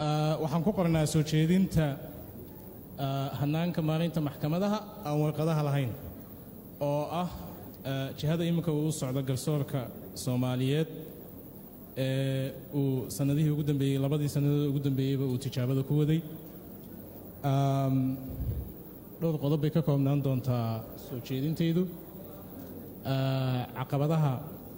Ah, waxaan ku qornaa soo jeedinta ah, hannaanka maalinta maxkamadaha aan warqadaha lahayn oo ah ah, jihada iminka uu u socdo garsoorka soomaaliyeed ee uu sannadihii ugu dambeeyey labadii sannadood ugu dambeeyeyba uu tijaabada ku waday Am, dhowr qodob bay ka koobnaan doontaa soo jeedintaydu Ah, caqabadaha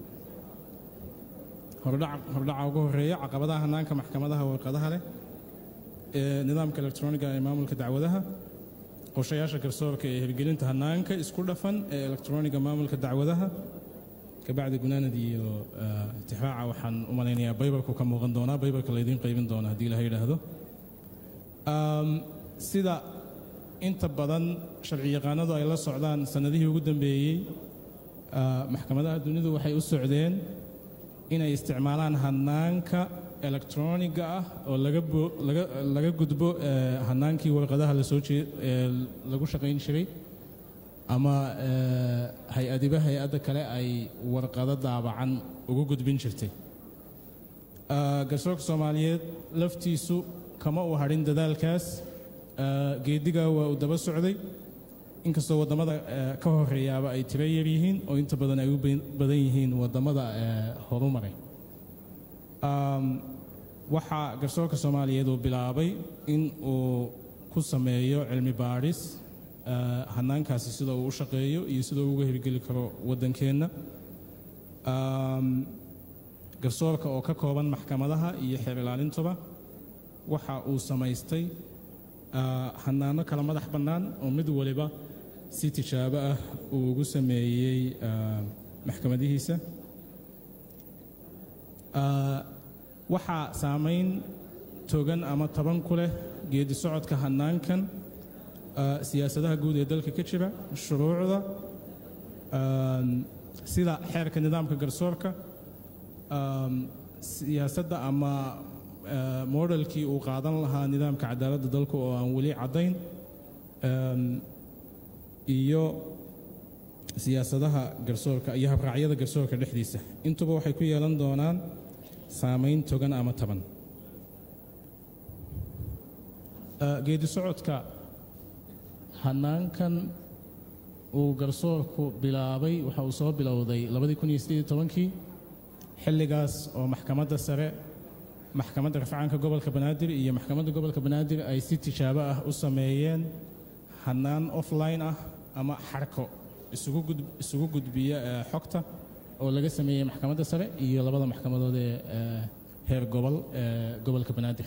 hordhac hordhaca ugu horeeya caqabadaha hannaanka maxkamadaha warqadaha leh ee nidaamka elektroniga ee maamulka dacwadaha qorshayaasha garsoorka ee hirgelinta hannaanka isku dhafan ee elektroniga maamulka dacwadaha kabacdi gunaanad iyo ah, tixraaca waxaan u malaynayaa baybarku ka muuqan doonaa baybarka laydiin qaybin doona haddii ilaha yidhaahdo Am, sida inta badan sharciyaqaanadu ay la socdaan sannadihii ugu dambeeyey ah, maxkamadaha dunidu waxay u socdeen inay isticmaalaan hannaanka elektroniga ah oo laga bo- laga laga gudbo eh, hannaankii warqadaha la soo jee ee lagu shaqayn jiray ama eh, hay-adiba hay-adda kale ay warqado daabacan ugu gudbin jirtay Ah, garsoorka soomaaliyeed laftiisu kama uu hadhin dadaalkaas Ah, geedigaa waa uu daba socday inkastoo waddamada eh, ka horeeyaaba ay tiro yar yihiin oo inta badan ay u ba- badan yihiin waddamada eh, horumaray Am, waxaa garsoorka soomaaliyeed uu bilaabay in uu ku sameeyo cilmi baadhis ah, hannaankaasi sida uu u shaqeeyo iyo sida uu uga hirgeli karo waddankeenna Am, garsoorka oo ka kooban maxkamadaha iyo xeer ilaalintuba waxa uu samaystay ah, hannaano kala madax bannaan oo mid waliba si tijaabo ah uu ugu sameeyey ah, maxkamadihiisa Ah, waxaa saamayn togan ama taban ku leh geedi socodka hannaankan ah, siyaasadaha guud ee dalka ka jira shuruucda ah, sida xeerka nidaamka garsoorka um, siyaasadda ama uh, modelkii uu qaadan lahaa nidaamka cadaaladda dalku oo aan weli caddayn um, iyo siyaasadaha garsoorka iyo habraacyada garsoorka dhexdiisa intuba waxay ku yeelan doonaan saamayn togan ama taban Uh, geedi socodka hannaankan uu garsoorku bilaabay waxa uu soo bilowday kii xilligaas oo maxkamadda sare maxkamadda rafcaanka gobolka banaadir iyo maxkamadda gobolka banaadir ay si tijaabo ah u sameeyeen hannaan offline ah ama xarko isugu gud- isugu gudbiya eh, xogta oo laga sameeyey maxkamadda sare iyo labada maxkamadood ee eh, heer gobol ee gobolka banaadir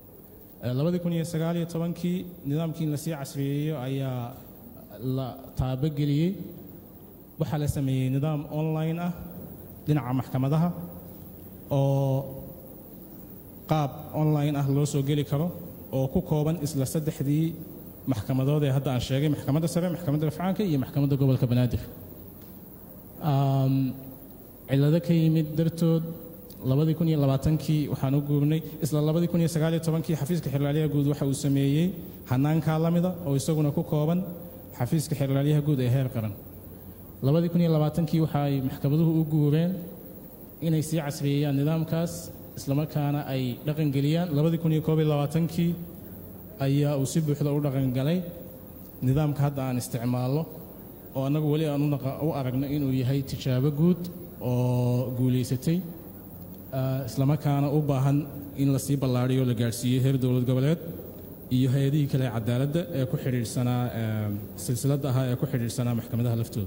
kii nidaamkii in lasii casriyeeyo ayaa la taabogeliyey waxaa la sameeyey nidaam online ah dhinaca maxkamadaha oo qaab online ah loo soo geli karo oo ku kooban isla saddexdii maxkamadood ee hadda aan sheegay maxkamadda sare maxkamadda rafcaanka iyo maxkamadda gobolka banaadir Um, cillado ka yimid dartood kii waxaan u guurnay isla kii xafiiska xerlaaliyaha guud waxa uu sameeyey hannaankaa la mida oo isaguna ku kooban xafiiska xerlaaliyaha guud ee heer qaran kii waxa ay maxkamaduhu u guureen inay sii casriyeeyaan nidaamkaas islamarkaana ay dhaqangeliyaan kii ayaa uu si buuxda u dhaqangalay nidaamka hadda aan isticmaalno oo annagu weli aan u naqa- u aragno inuu yahay tijaabo guud oo guulaysatay ah, islamarkaana u baahan in la sii ballaadhiyo o la gaadhsiiyo heer dowlad goboleed iyo hay-adihii kale ee cadaaladda ee ku xidhiidhsanaa eh, silsiladda ahaa ee ku xidhiidhsanaa maxkamadaha laftooda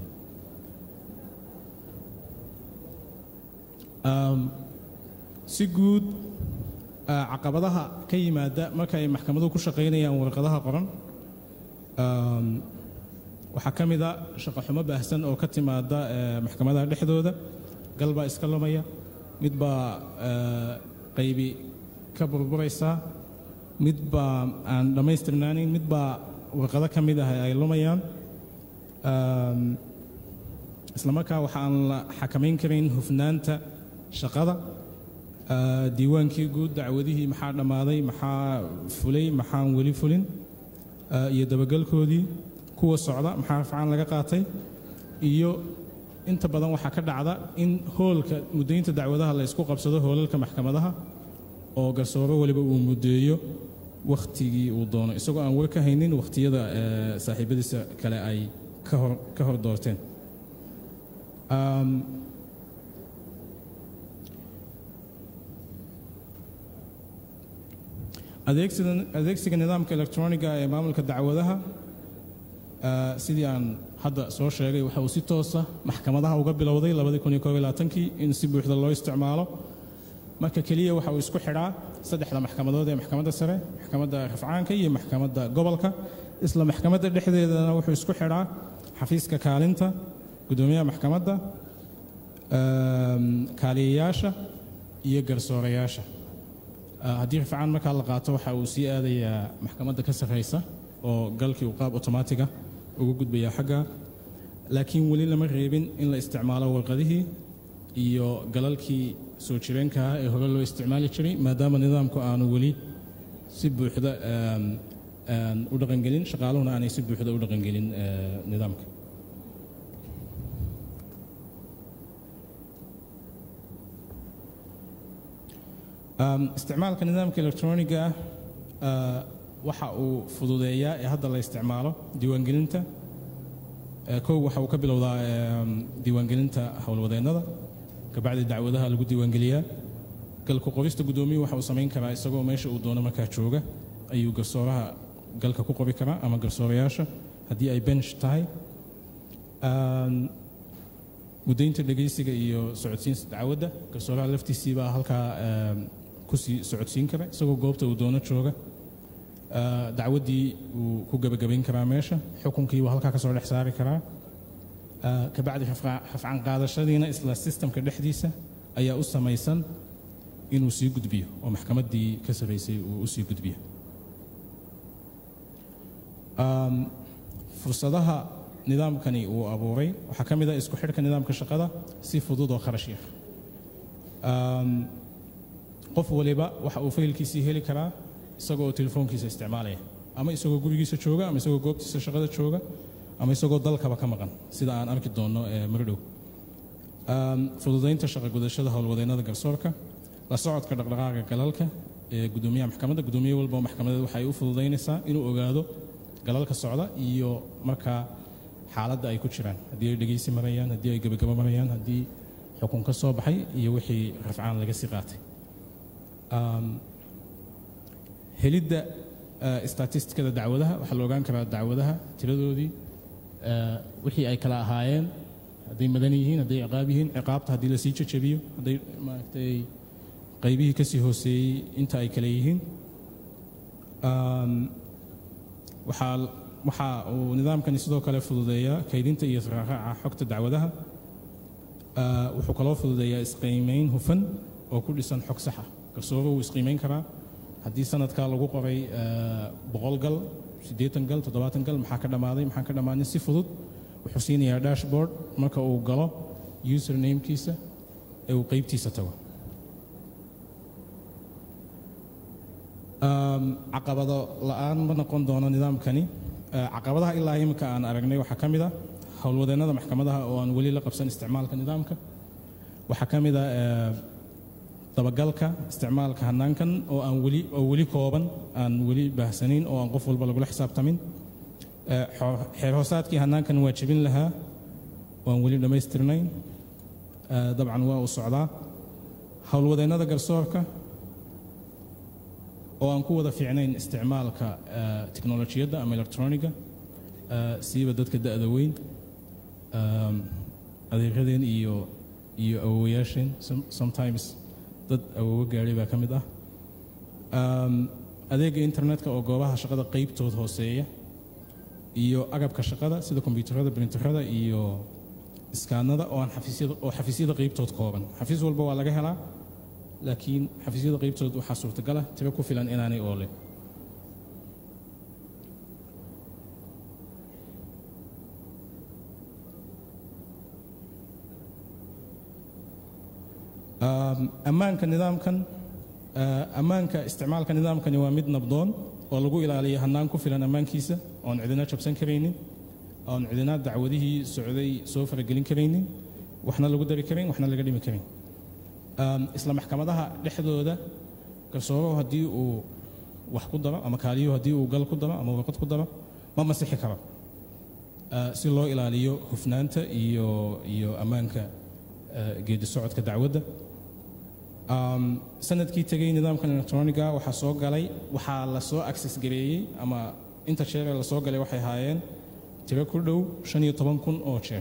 Um, si guud ah, caqabadaha ka yimaada marka ay maxkamaduhu ku shaqaynayaan warqadaha qoran um, waxaa ka mid a shaqo xumo baahsan oo ka timaada eh, maxkamadaha dhexdooda gal baa iska lumaya mid baa eh, qaybi ka burburaysaa mid baa aan dhammaystirnaanin mid baa warqado ka mid ah ay lumayaan Um, isla markaa waxa aan la xakamayn karayn hufnaanta shaqada ah, diiwaankii guud dacwadihii maxaa dhammaaday maxaa fulay maxaan weli fulin ah, iyo dabagelkoodii kuwa socda maxaa rafcaan laga qaatay iyo inta badan waxaa ka dhacda in hoolka muddaynta dacwadaha la isku qabsado hoolalka maxkamadaha oo garsoore waliba uu muddeeyo wakhtigii uu doono isagoo aan war ka haynin wakhtiyada saaxiibadiisa kale ay ka hor doorteen adeegsiga nidaamka electroniga ee maamulka dacwadaha sidii aan hadda soo sheegay waxa uu si toosa maxkamadaha uga bilowday kii in si buuxda loo isticmaalo marka keliya waxa uu isku xidhaa saddexda maxkamadood ee maxkamadda sare maxkamadda rafcaanka iyo maxkamadda gobolka isla maxkamadda dhexdeedana wuxuu isku xidhaa xafiiska kaalinta guddoomiyaha maxkamadda kaaliyayaasha iyo garsoorayaasha haddii rafcaan markaa la qaato waxa uu sii aadayaa maxkamadda ka sarraysa oo galkii uu qaab otomaatiga uga gudbayaa xagga laakiin weli lama reebin in la isticmaalo warqadihii iyo galalkii soo jireenkaah ee hore loo isticmaali jiray maadaama nidaamku aanu weli si buuxda u dhaqangelin shaqaaluhuna aanay si buuxda u dhaqangelin nidaamka isticmaalka nidaamka electroniga ah waxa uu fududeeyaa ee hadda la isticmaalo diiwaangelinta kow waxa uu ka bilowdaa diiwaangelinta howlwadeennada kabacdi dacwadaha lagu diiwaangeliyaa galka qorista guddoomiyu waxa uu samayn karaa isagoo meesha uu doono markaa jooga ayuu garsooraha galka ku qori karaa ama garsoorayaasha haddii ay bench tahay muddaynta dhegaysiga iyo socodsiinta dacwadda garsooraha laftiisiibaa halkaa kusii socodsiin kara isagoo goobta uu doono jooga dacwaddii wuu ku gebagabayn karaa meesha xukunkii wuu halkaa ka soo dhex saari karaa kabacdi rafcan qaadashadiina isla sistamka dhexdiisa ayaa u samaysan inuu sii gudbiyo oo maxkamaddii ka sarraysay uu u sii gudbiyo fursadaha nidaamkani uu abuuray waxaa ka mid ah isku xidhka nidaamka shaqada si fudud oo kharash yar qof waliba waxa uu faylkiisii heli karaa isagoo telefoonkiisa isticmaalaya ama isagoo gurigiisa jooga ama isagoo goobtiisa shaqada jooga ama isagoo dalkaba ka maqan sida aan arki doonno maridhow fududaynta shaqa gudashada howlwadeennada garsoorka la socodka dhaqdhaqaaqa galalka ee guddoomiyaha maxkamadda guddoomiye walba oo maxkamadeed waxay u fududaynaysaa inuu ogaado galalka socda iyo markaa xaaladda ay ku jiraan haddii ay dhegaysi marayaan haddii ay gebagabo marayaan haddii xukun ka soo baxay iyo wixii rafcaan laga sii qaatay helidda statistikada dacwadaha waxaa la ogaan karaa dacwadaha tiradoodii wixii ay kala ahaayeen hadday madan yihiin hadday ciqaab yihiin ciqaabta haddii lasii jajabiyo hadday maaragtay qaybihii ka sii hooseeyey inta ay kale yihiin waxaa waxa uu nidaamkani sidoo kale fududeeyaa kaydinta iyo israaraaca xogta dacwadaha wuxuu kaloo fududeeyaa isqiimayn hufan oo ku dhisan xog saxa garsooro wuu isqiimayn karaa haddii sanadkaa lagu qoray boqol gal siddeetan gal toddobaatan gal maxaa ka dhammaaday maxaan ka dhammaanin si fudud wuxuu siinayaa dashboard marka uu galo username-kiisa ee uu qeybtiisa tago caqabado la'aan ma noqon doono nidaamkani caqabadaha ilaa imika aan aragnay waxaa ka mid a howlwadeennada maxkamadaha oo aan weli la qabsan isticmaalka nidaamka waxaa ka mid a dabagalka isticmaalka hanaankan oo aan weli oo weli kooban aan weli baahsanayn oo aan qof walba lagula xisaabtamin xeer hoosaadkii hanaankan waa jebin lahaa waan weli dhammaystirnayn dabcan waa uu socdaa howlwadeennada garsoorka oo aan ku wada fiicnayn isticmaalka teknolojiyadda ama electroniga siiba dadka da'da weyn adeeradeen iyo iyo awowayaasheen sometimes dad awoowo gaadhay baa ka mid ah adeega internetka oo goobaha shaqada qaybtood hooseeya iyo agabka shaqada sida kombyuutarada brinterada iyo iskaanada oo aan xafiisyada oo xafiisyada qaybtood kooban xafiis walba waa laga helaa laakiin xafiisyada qaybtood waxaa suurtagala tiro ku filan inaanay oole ammaanka nidaamkan ammaanka isticmaalka nidaamkani waa mid nabdoon oo lagu ilaaliyo hannaan ku filan ammaankiisa oon cidina jabsan karaynin oon cidina dacwadihii socday soo faragelin karaynin waxna lagu dari karayn waxna laga dhimi karayn isla maxkamadaha dhexdooda garsooruhu haddii uu wax ku daro ama kaaliyuhu haddii uu gal ku daro ama warqad ku daro ma masixi karo si loo ilaaliyo hufnaanta iyo iyo ammaanka geedi socodka dacwadda sanadkii tegey nidaamkan electroniga waxaa soo galay waxaa la soo access gareeyey ama inta jeer ee la soo galay waxay ahaayeen tiro ku dhow shan iyo toban kun oo jeer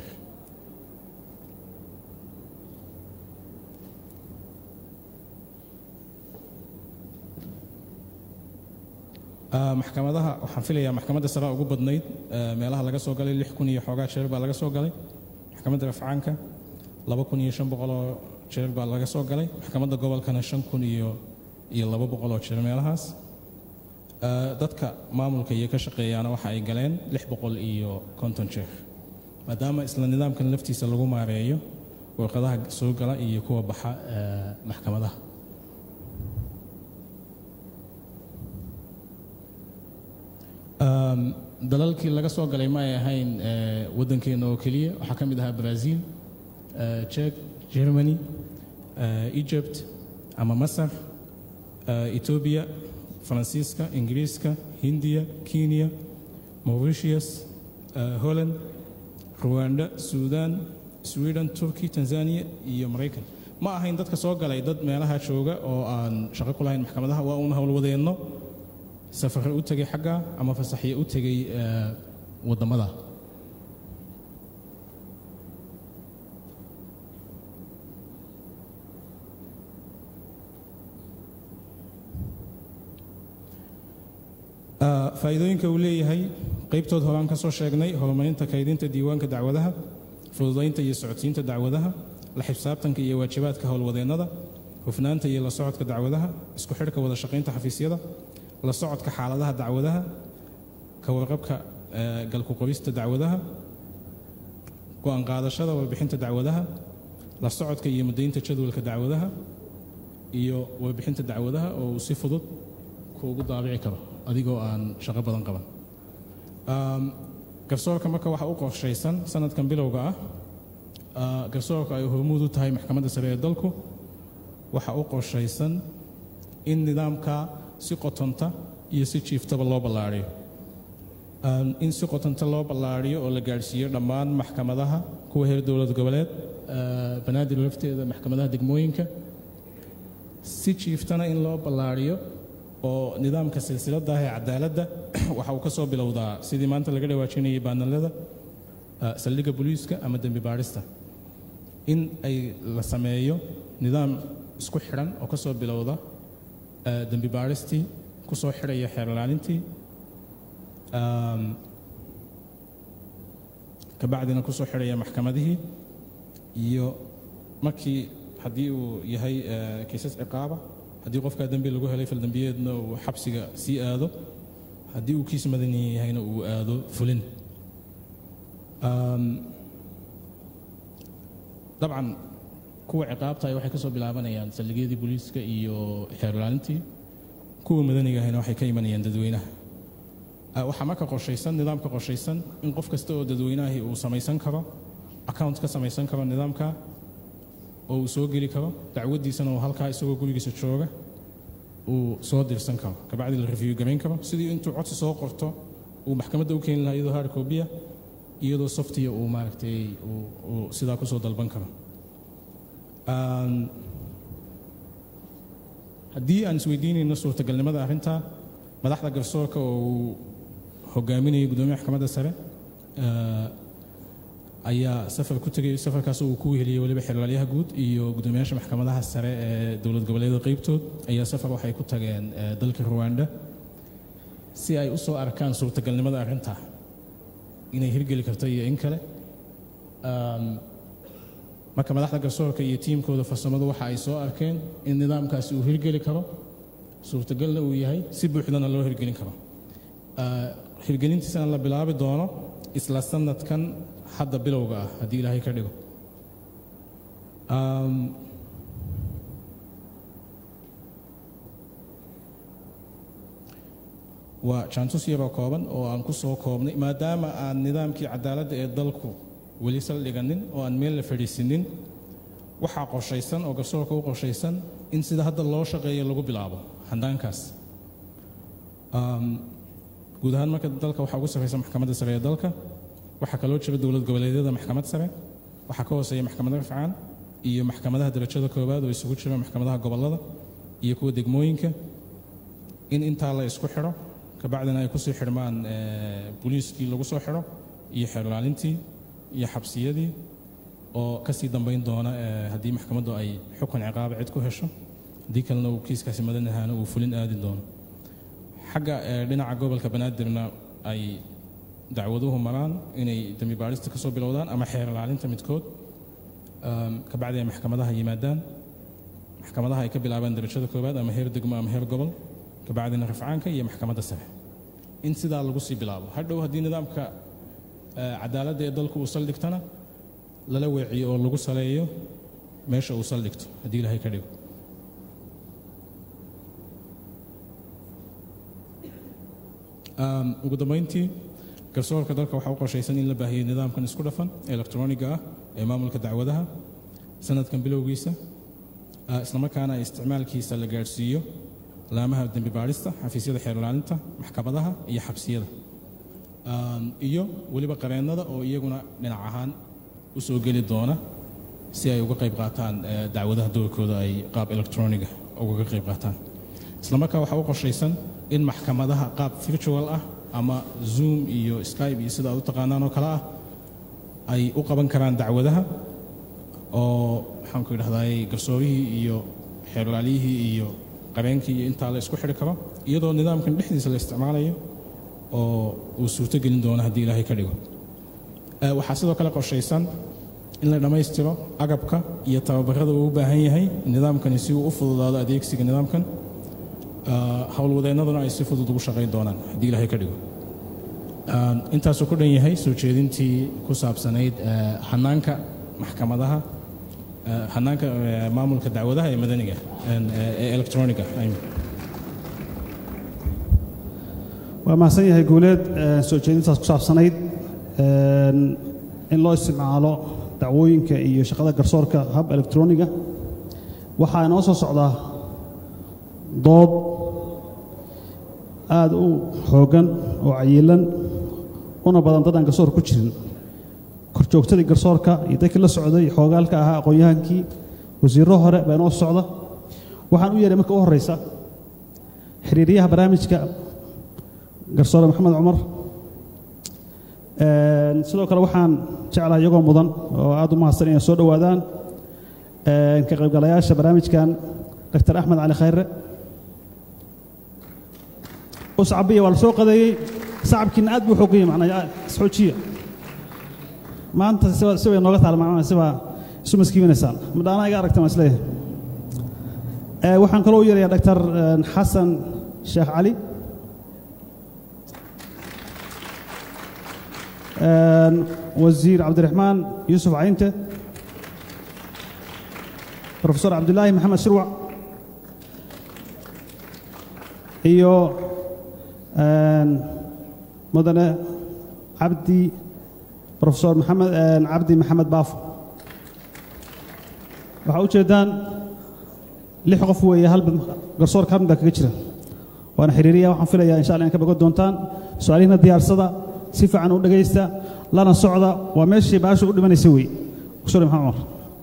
maxkamadaha waxaan filayaa maxkamadda sare ugu badnayd meelaha laga soo galay lix kun iyo xoogaa jeer baa laga soo galay maxkamadda rafcaanka laba kun iyo shan boqoloo jeer baa laga soo galay maxkamadda gobolkana shan kun iyo iyo laba boqoloo jeer meelahaas dadka maamulka iyo ka shaqeeyaana waxa ay galeen lix boqol iyo konton jeer maadaama isla nidaamkan laftiisa lagu maareeyo warqadaha soo gala iyo kuwa baxa maxkamadaha dalalkii laga soo galay ma ay ahayn waddankeena oo keliya waxaa ka mid ahaa brazil jek germany egypt ama masar etoobiya faransiiska ingiriiska hindiya kenya mauritius holland ruwanda suudan sweden turkey tanzania iyo maraykan ma ahayn dadka soo galay dad meelaha jooga oo aan shaqo ku lahayn maxkamadaha waa uun howlwadeenno safare u tegay xagga ama fasaxye u tegay waddamada faa'iidooyinka uu leeyahay qaybtood horaan ka soo sheegnay horumarinta kaydinta diiwaanka dacwadaha fududaynta iyo socodsiinta dacwadaha la xisaabtanka iyo waajibaadka howlwadeennada hufnaanta iyo la socodka dacwadaha isku xidhka wada shaqaynta xafiisyada la socodka xaaladaha dacwadaha ka warqabka galku qorista dacwadaha go'aan qaadashada warbixinta dacwadaha la socodka iyo mudaynta jadwalka dacwadaha iyo warbixinta dacwadaha oo uu si fudud kuugu daabici karo adigoo aan shaqo badan qaban garsoorka marka waxa u qorshaysan sanadkan bilowga ah garsoorka ay hormuud u tahay maxkamadda sare ee dalku waxa u qorshaysan in nidaamka si qotonta iyo si jiiftaba loo ballaariyo in si qotonta loo ballaariyo oo la gaadhsiiyo dhammaan maxkamadaha kuwa heer dowlad goboleed banaadir lafteeda maxkamadaha degmooyinka si jiiftana in loo ballaariyo oo nidaamka silsilada ah ee cadaaladda waxa uu ka soo bilowdaa sidii maanta laga dhawaajinayay baanalada saldhigga booliiska ama dembi baadhista in ay la sameeyo nidaam isku xidhan oo ka soo bilowda dembi baadhistii ku soo xidhaya xeer ilaalintii kabacdina ku soo xidhaya maxkamadihii iyo markii haddii uu yahay kiisas ciqaaba haddii qofkaa dembi lagu helay faldembiyeedna uu xabsiga sii aado haddii uu kiis madani yahayna uu aado fulin dabcan kuwa ciqaabtahay waxay ka soo bilaabanayaan saldhigyadii booliiska iyo xeer ilaalintii kuwa madaniga ahayna waxay ka imanayaan dadweynaha waxaa marka qorshaysan nidaamka qorshaysan in qof kasta oo dadweynahi uu samaysan karo account ka samaysan karo nidaamka oo uu soo geli karo dacwaddiisana uu halkaa isagoo gurigiisa jooga uu soo dirsan karo kabacdi la review garayn karo sidii intuu codsi soo qorto uu maxkamadda u keeni lahaa iyadoo hard copy iyadoo softiya uu maaragtay uu sidaa kusoo dalban karo haddii aan isweydiinayno suurtagalnimada arrinta madaxda garsoorka oo uu hogaaminayay gudoomiya maxkamadda sare ayaa safar ku tegay safarkaas uu ku weheliyey weliba xeraalyaha guud iyo gudoomiyaasha maxkamadaha sare ee dowlad goboleedyada qaybtood ayaa safar waxay ku tageen dalka ruwanda si ay u soo arkaan suurtagalnimada arrinta inay hirgeli karto iyo in kale marka madaxda garsoorka iyo tiimkooda farsamadu waxa ay soo arkeen in nidaamkaasi uu hirgeli karo suurtagalna uu yahay si buuxdana loo hirgelin karo hirgelintiisana la bilaabi doono isla sanadkan hadda bilowga ah haddii ilaahay ka dhigo waa jaantus yaroo kooban oo aan ku soo koobnay maadaama aan nidaamkii cadaaladda ee dalku weli saldhiganin oo aan meel la fadhiisinin waxaa qorshaysan oo garsoorka u qorshaysan in sida hadda loo shaqeeyo lagu bilaabo handaankaas guud ahaan marka dalka waxaa ugu sarreysa maxkamadda sare ee dalka waxaa kaloo jira dowlad goboleedyada maxkamad sare waxaa ka hooseeya maxkamada rafcaan iyo maxkamadaha darajada koowaad oo isugu jira maxkamadaha gobollada iyo kuwa degmooyinka in intaa la isku xidho kabacdina ay kusii xidhmaan booliiskii lagu soo xidho iyo xeerlaalintii iyo xabsiyadii oo kasii dambayn doona haddii maxkamaddu ay xukun ciqaaba cid ku hesho haddii kalena uu kiiskaasi madan ahaana uu fulin aadi doono xagga dhinaca gobolka banaadirna ay dacwaduhu maraan inay dembi baadhista ka soo bilowdaan ama xeer ilaalinta midkood kabacdi ay maxkamadaha yimaadaan maxkamadaha ay ka bilaabaan darajada koowaad ama heer degmo ama heer gobol kabacdina rafcaanka iyo maxkamadda sare in sidaa lagu sii bilaabo hadhow haddii nidaamka cadaaladda ee dalku uu saldhigtana lala weeciyo oo lagu saleeyo meesha uu saldhigto haddii ilaahay ka dhigo ugu dambayntii garsoorka dalka waxaa u qorshaysan in la baahiyey nidaamkan isku dhafan ee elektroniga ah ee maamulka dacwadaha sanadkan bilowgiisa islamarkaana isticmaalkiisa la gaadhsiiyo laamaha dembi baadhista xafiisyada xeer ilaalinta maxkamadaha iyo xabsiyada iyo weliba qareennada oo iyaguna dhinac ahaan u soo geli doona si ay uga qayb qaataan dacwadaha doorkooda ay qaab elektroniga ugaga qayb qaataan islamarkaa waxaa u qorshaysan in maxkamadaha qaab virtual ah ama zoom iyo skype iyo sida aad u taqaanaan oo kale ah ay u qaban karaan dacwadaha oo maxaanku idhahdaay garsoorihii iyo xeerlaaliyihii iyo qabeenkii iyo intaa la isku xidhi karo iyadoo nidaamkan dhexdiisa la isticmaalayo oo uu suurto gelin doono haddii ilaahay ka dhigo waxaa sidoo kale qorshaysan in la dhammaystiro agabka iyo tababarada uu u baahan yahay nidaamkani si uu u fududaado adeegsiga nidaamkan howlwadeennaduna ay si fudud ugu shaqayn doonaan haddii ilaahay ka dhigo intaasuu ku dhan yahay soo jeedintii ku saabsanayd hanaanka maxkamadaha hanaanka maamulka dacwadaha ee madaniga ee electroniga waa mahadsan yahay guuleed soo jeedintaas ku saabsanayd in loo isticmaalo dacwooyinka iyo shaqada garsoorka hab electroniga waxaa inoo soo socdaa dood aad u xooggan oo cayilan una badan dad aan garsoor ku jirin korjoogtadii garsoorka iyo dadkii la socday xoogaalka ahaa aqoon-yahankii wasiirro hore baa inoo socda waxaan u yeehay marka u horraysa xiriiryaha barnaamijka garsoore maxamed cumar sidoo kale waxaan jeclahay iyagoo mudan oo aad u mahadsan inay soo dhowaadaan ka qaybgalayaasha barnaamijkan dr axmed cali khayre uscabiya waa la soo qadeeyey sacabkiina aad buu xoogayey macnaa isxoojiya maanta si bay nooga taal macnaha sibaa isu maskiibinaysaan madhaana iga aragtan waa isleeyahay waxaan kaloo u yeerayaa dr xasan sheekh cali wasiir cabdiraxmaan yuusuf caynte rofesor cabdulaahi maxamed shirwac iyo mudane cabdi rofesor maxamed cabdi maxamed baafo waxaa u jeeddaan lix qof weeye hal garsoorka hal mid baa kaga jira waana xiriiriya waxaan filayaa insha allah in ka bogan doontaan su-aalihiina diyaarsada si fiican u dhegaysta lana socda waa meeshii baasha u dhimanaysa wey kusore maxamed cumar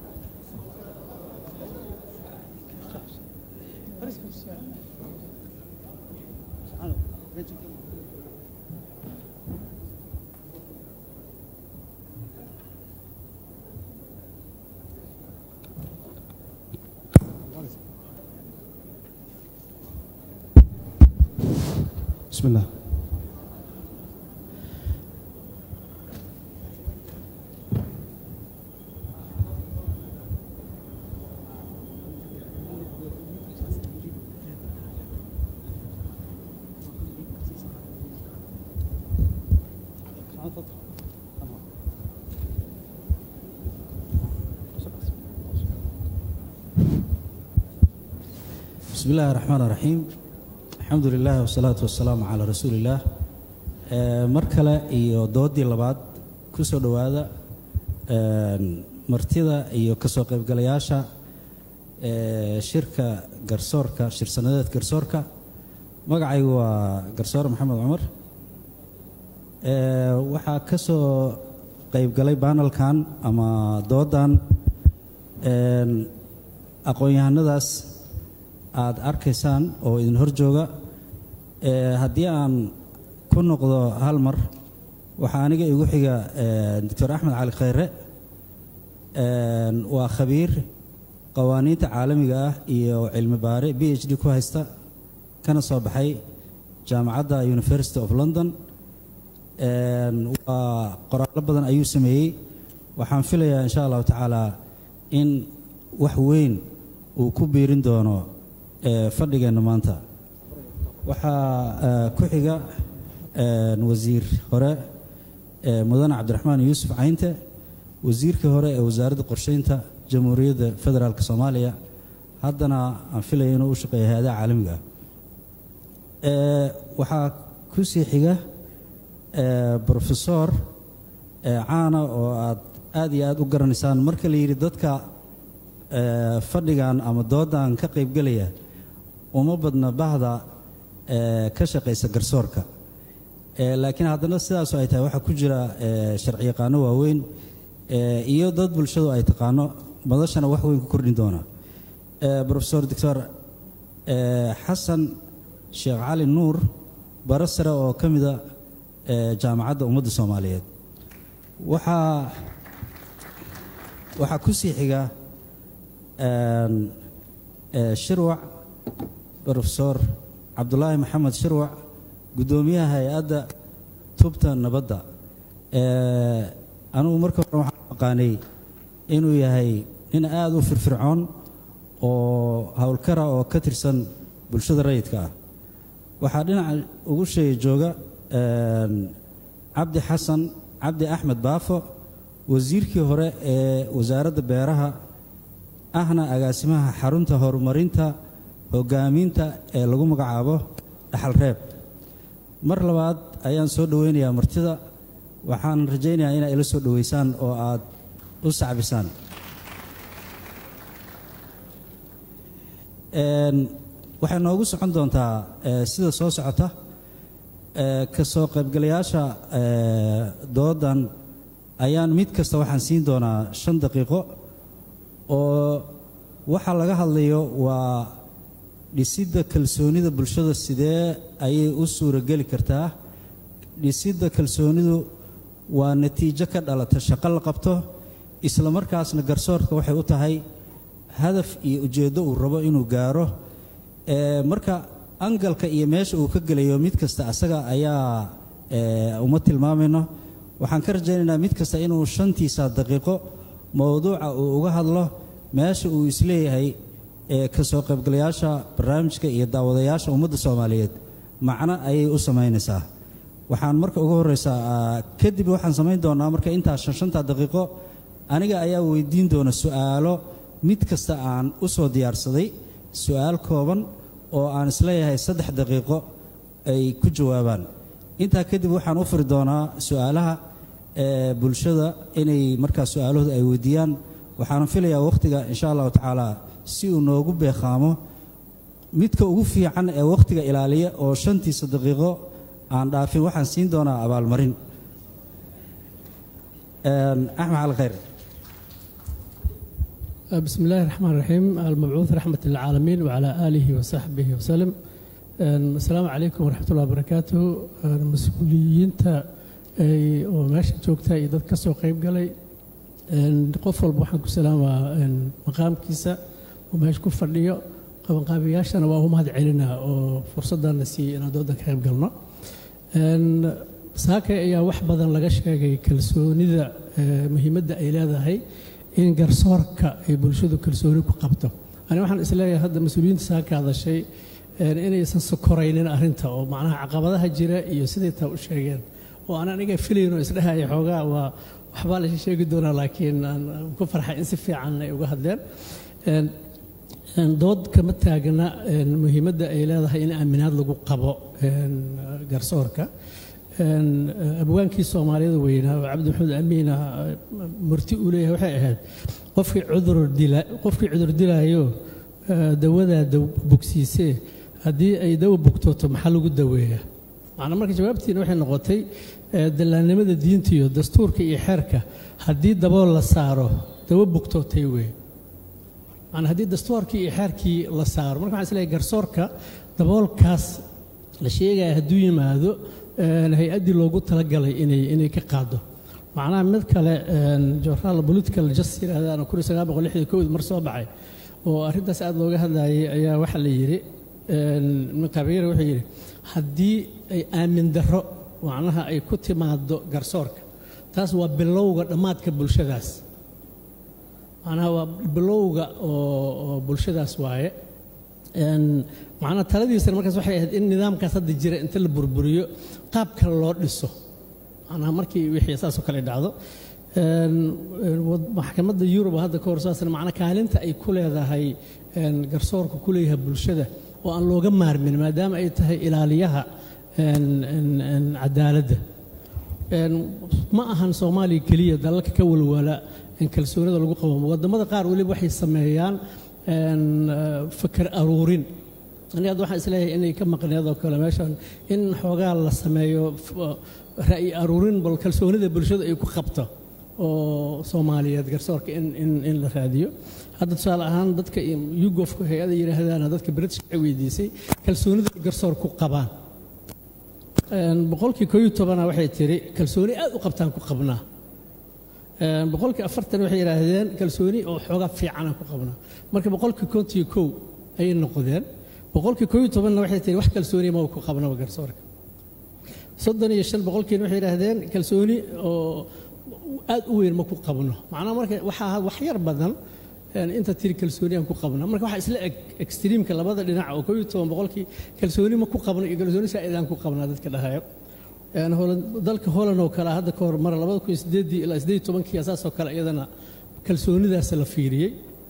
بسم الله بسم الله الرحمن الرحيم الحمد لله والصلاة والسلام على رسول الله mar kale iyo doodii labaad ku soo dhowaada martida iyo kasoo qaybgalayaasha ee shirka garsoorka shir sanadeed garsoorka magacaygu waa garsoore maxamed cumar ee waxaa ka soo qaybgalay baanalkan ama doodan een aqoon-yahanadaas aad arkaysaan oo idin hor jooga ee haddii aan ku noqdo hal mar waxaa aniga igu xiga doctor axmed cali khayre waa khabiir qawaaniinta caalamiga ah iyo cilmi baare b h d ku haysta kana soo baxay jaamacadda university of london waa qoraallo badan ayuu sameeyey waxaan filayaa insha allahu tacaala in wax weyn uu ku biirin doono fadhigeenna maanta waxaa ku xiga wasiir hore mudane cabdiraxmaan yuusuf caynte wasiirkii hore ee wasaaradda qorsheynta jamhuuriyadda federaalk soomaaliya haddana aan filaya inuu u shaqeeya hay-adaha caalamiga ah waxaa ku sii xiga brofesor caana oo aad aad iyo aad u garanaysaan marka la yidhi dadka fadhigan ama doodan ka qaybgelaya uma badna bahda ka shaqaysa garsoorka laakiin haddana sidaasoo ay tahay waxaa ku jira sharci yaqaano waaweyn iyo dad bulshadu ay taqaano madashana wax weyn ku kordhin doona rofesor doctor xasan sheekh cali nuur bara sare oo ka mida jaamacadda ummadda soomaaliyeed waxaa waxaa ku sii xiga shirwac rofesor cabdulaahi maxamed shirwac guddoomiyaha hay-adda tubta nabadda anugu marka hore waxaan aqaanay inuu yahay nin aada u firfircoon oo howlkara oo ka tirsan bulshada rayidka ah waxaa dhinaca ugu sheega jooga cabdi xasan cabdi axmed baafo wasiirkii hore ee wasaaradda beeraha ahna agaasimaha xarunta horumarinta hogaaminta ee lagu magacaabo dhaxal reeb mar labaad ayaan soo dhoweynayaa martida waxaan rajaynayaa inaa ila soo dhoweysaan oo aad u sacbisaan waxay noogu socon doontaa sida soo socota ka soo qaybgalayaasha doodan ayaan mid kasta waxaan siin doonaa shan daqiiqo oo waxa laga hadlayo waa dhisidda kalsoonida bulshada sidee ayay u suurageli kartaa dhisidda kalsoonidu waa natiijo ka dhalata shaqo la qabto isla markaasna garsoorka waxay u tahay hadaf iyo ujeeddo uu rabo inuu gaaro marka angalka iyo meesha uu ka gelayo mid kasta asaga ayaa uma tilmaamayno waxaan ka rajaynaynaa mid kasta inuu shantiisa daqiiqo mowduuca uu uga hadlo meesha uu isleeyahay ka soo qaybgalayaasha barnaamijka iyo daawadayaasha ummadda soomaaliyeed macno ayay u samaynaysaa waxaan marka ugu horreysaa kadib waxaan samayn doonaa marka intaas shan shanta daqiiqo aniga ayaa weydiin doona su'aalo mid kasta aan u soo diyaarsaday su'aal kooban oo aan isleeyahay saddex daqiiqo ay ku jawaabaan intaa kadib waxaan u furi doonaa su'aalaha ee bulshada inay markaa su'aalahooda ay weydiiyaan waxaana filayaa wakhtiga insha allahu tacaala si uu noogu beeqaamo midka ugu fiican ee wakhtiga ilaaliya oo shantiisa daqiiqo aan dhaafin waxaan siin doonaa abaalmarin axmed cali khayr بسم الله الرحمن الرحيم المبعوث رحمة للعالمين وعلى آله وصحبه وسلم السلام عليكم ورحمة الله وبركاته المسؤوليين oo meesha joogta iyo dad ka soo qayb galay qof walba waxaan ku salaamaa maqaamkiisa oo meesha ku fadhiyo qabanqaabiyaashana waa u mahad celinaa oo fursadana siiyey inaan doodan ka qayb galno saakay ayaa wax badan laga sheegay kalsoonida muhiimadda ay leedahay in garsoorka ay bulshadu kalsooni ku qabto ani waxaan isleeyahay hadda mas-uuliyiinta saaka hadashay inaysan sokoraynin arrinta oo macnaha caqabadaha jira iyo siday taa u sheegeen oo aan aniga filayn oo isdhehaya xoogaa waa waxbaa la sheegi doonaa laakiin aan ku farxay in si fiican ay uga hadleen dood kama taagna muhiimadda ay leedahay in aaminaad lagu qabo garsoorka abwaankii soomaaliyada weynaa oo cabdi maxamed amiin ah murti uu leeyahay waxay ahayd qofkii cudur dila qofkii cudur dilaayo dawadaa bogsiisee haddii ay dawa bogtooto maxaa lagu daweeyaa macnaa marka jawaabtiina waxay noqotay dallaannimada diinta iyo dastuurka iyo xeerka haddii dabool la saaro dawo bogtootay wey macnaa haddii dastuurkii iyo xeerkii la saaro marka waxaan isleeyahay garsoorka daboolkaas la sheegaya hadduu yimaado hay-addii loogu talagalay inay inay ka qaado macnaha mid kale journal political just yidhaahdaan kun iyo sagaal boqol lixdan kowd mar soo baxay oo arrintaas aada looga hadlayay ayaa waxaa la yidhi makabiir wuxuu yidhi haddii ay aamin darro macnaha ay ku timaado garsoorka taas waa bilowga dhammaadka bulshadaas macnaha waa bilowga oo bulshadaas waaye macnaha taladiisana markaas waxay ahayd in nidaamkaas hadda jira inta la burburiyo qaab kale loo dhiso macnaha markii wixii saasoo kale dhacdo maxkamadda yurub hadda ka hor saasna macnaa kaalinta ay ku leedahay garsoorka ku leeyahay bulshada oo aan looga maarmin maadaama ay tahay ilaaliyaha cadaaladda ma ahan soomaaliya keliya dalalka ka walwala kalsoonida lagu qabo wadamada qaar weliba waxay sameeyaan fakar aruurin ani hadda waxaan isleeyahay inay ka maqneed oo kale meeshan in xoogaa la sameeyo ra'yi aruurin bal kalsoonida bulshada ay ku qabto oo soomaaliyeed garsoorka in la raadiyo hadda tusaale ahaan dadka yugofka hay-ada yidhaahdaan dadka british waxay weydiisay kalsoonida garsoor ku qabaan boqolkii koo iyo tobana waxay tiri kalsooni aad u qabtaan ku qabnaa boqolkii afartan waxay yidhaahdeen kalsooni oo xoogaa fiicanaan ku qabnaa marka boqolkii kontiyo kow ayay noqdeen boqolkii koo iyo tobanna waxay tiri wax kalsooni ma ku qabnaba garsoorka soddon iyo shan boqolkiina waxay yidhaahdeen kalsooni oo aad u weyn ma ku qabno macnaha marka waxaa wax yar badan inta tiri kalsooni aan ku qabna marka waxaa isla eg extreamka labada dhinac oo koo iyo toban boqolkii kalsooni ma ku qabno iyo kalsooni saa'idaan ku qabnaa dadka dhahayo dalka holland oo kale hadda ka hor mara labada kun iyo sideedii ilaa sideed iyo tobankii asaasoo kale iyadana kalsoonidaas la fiiriyey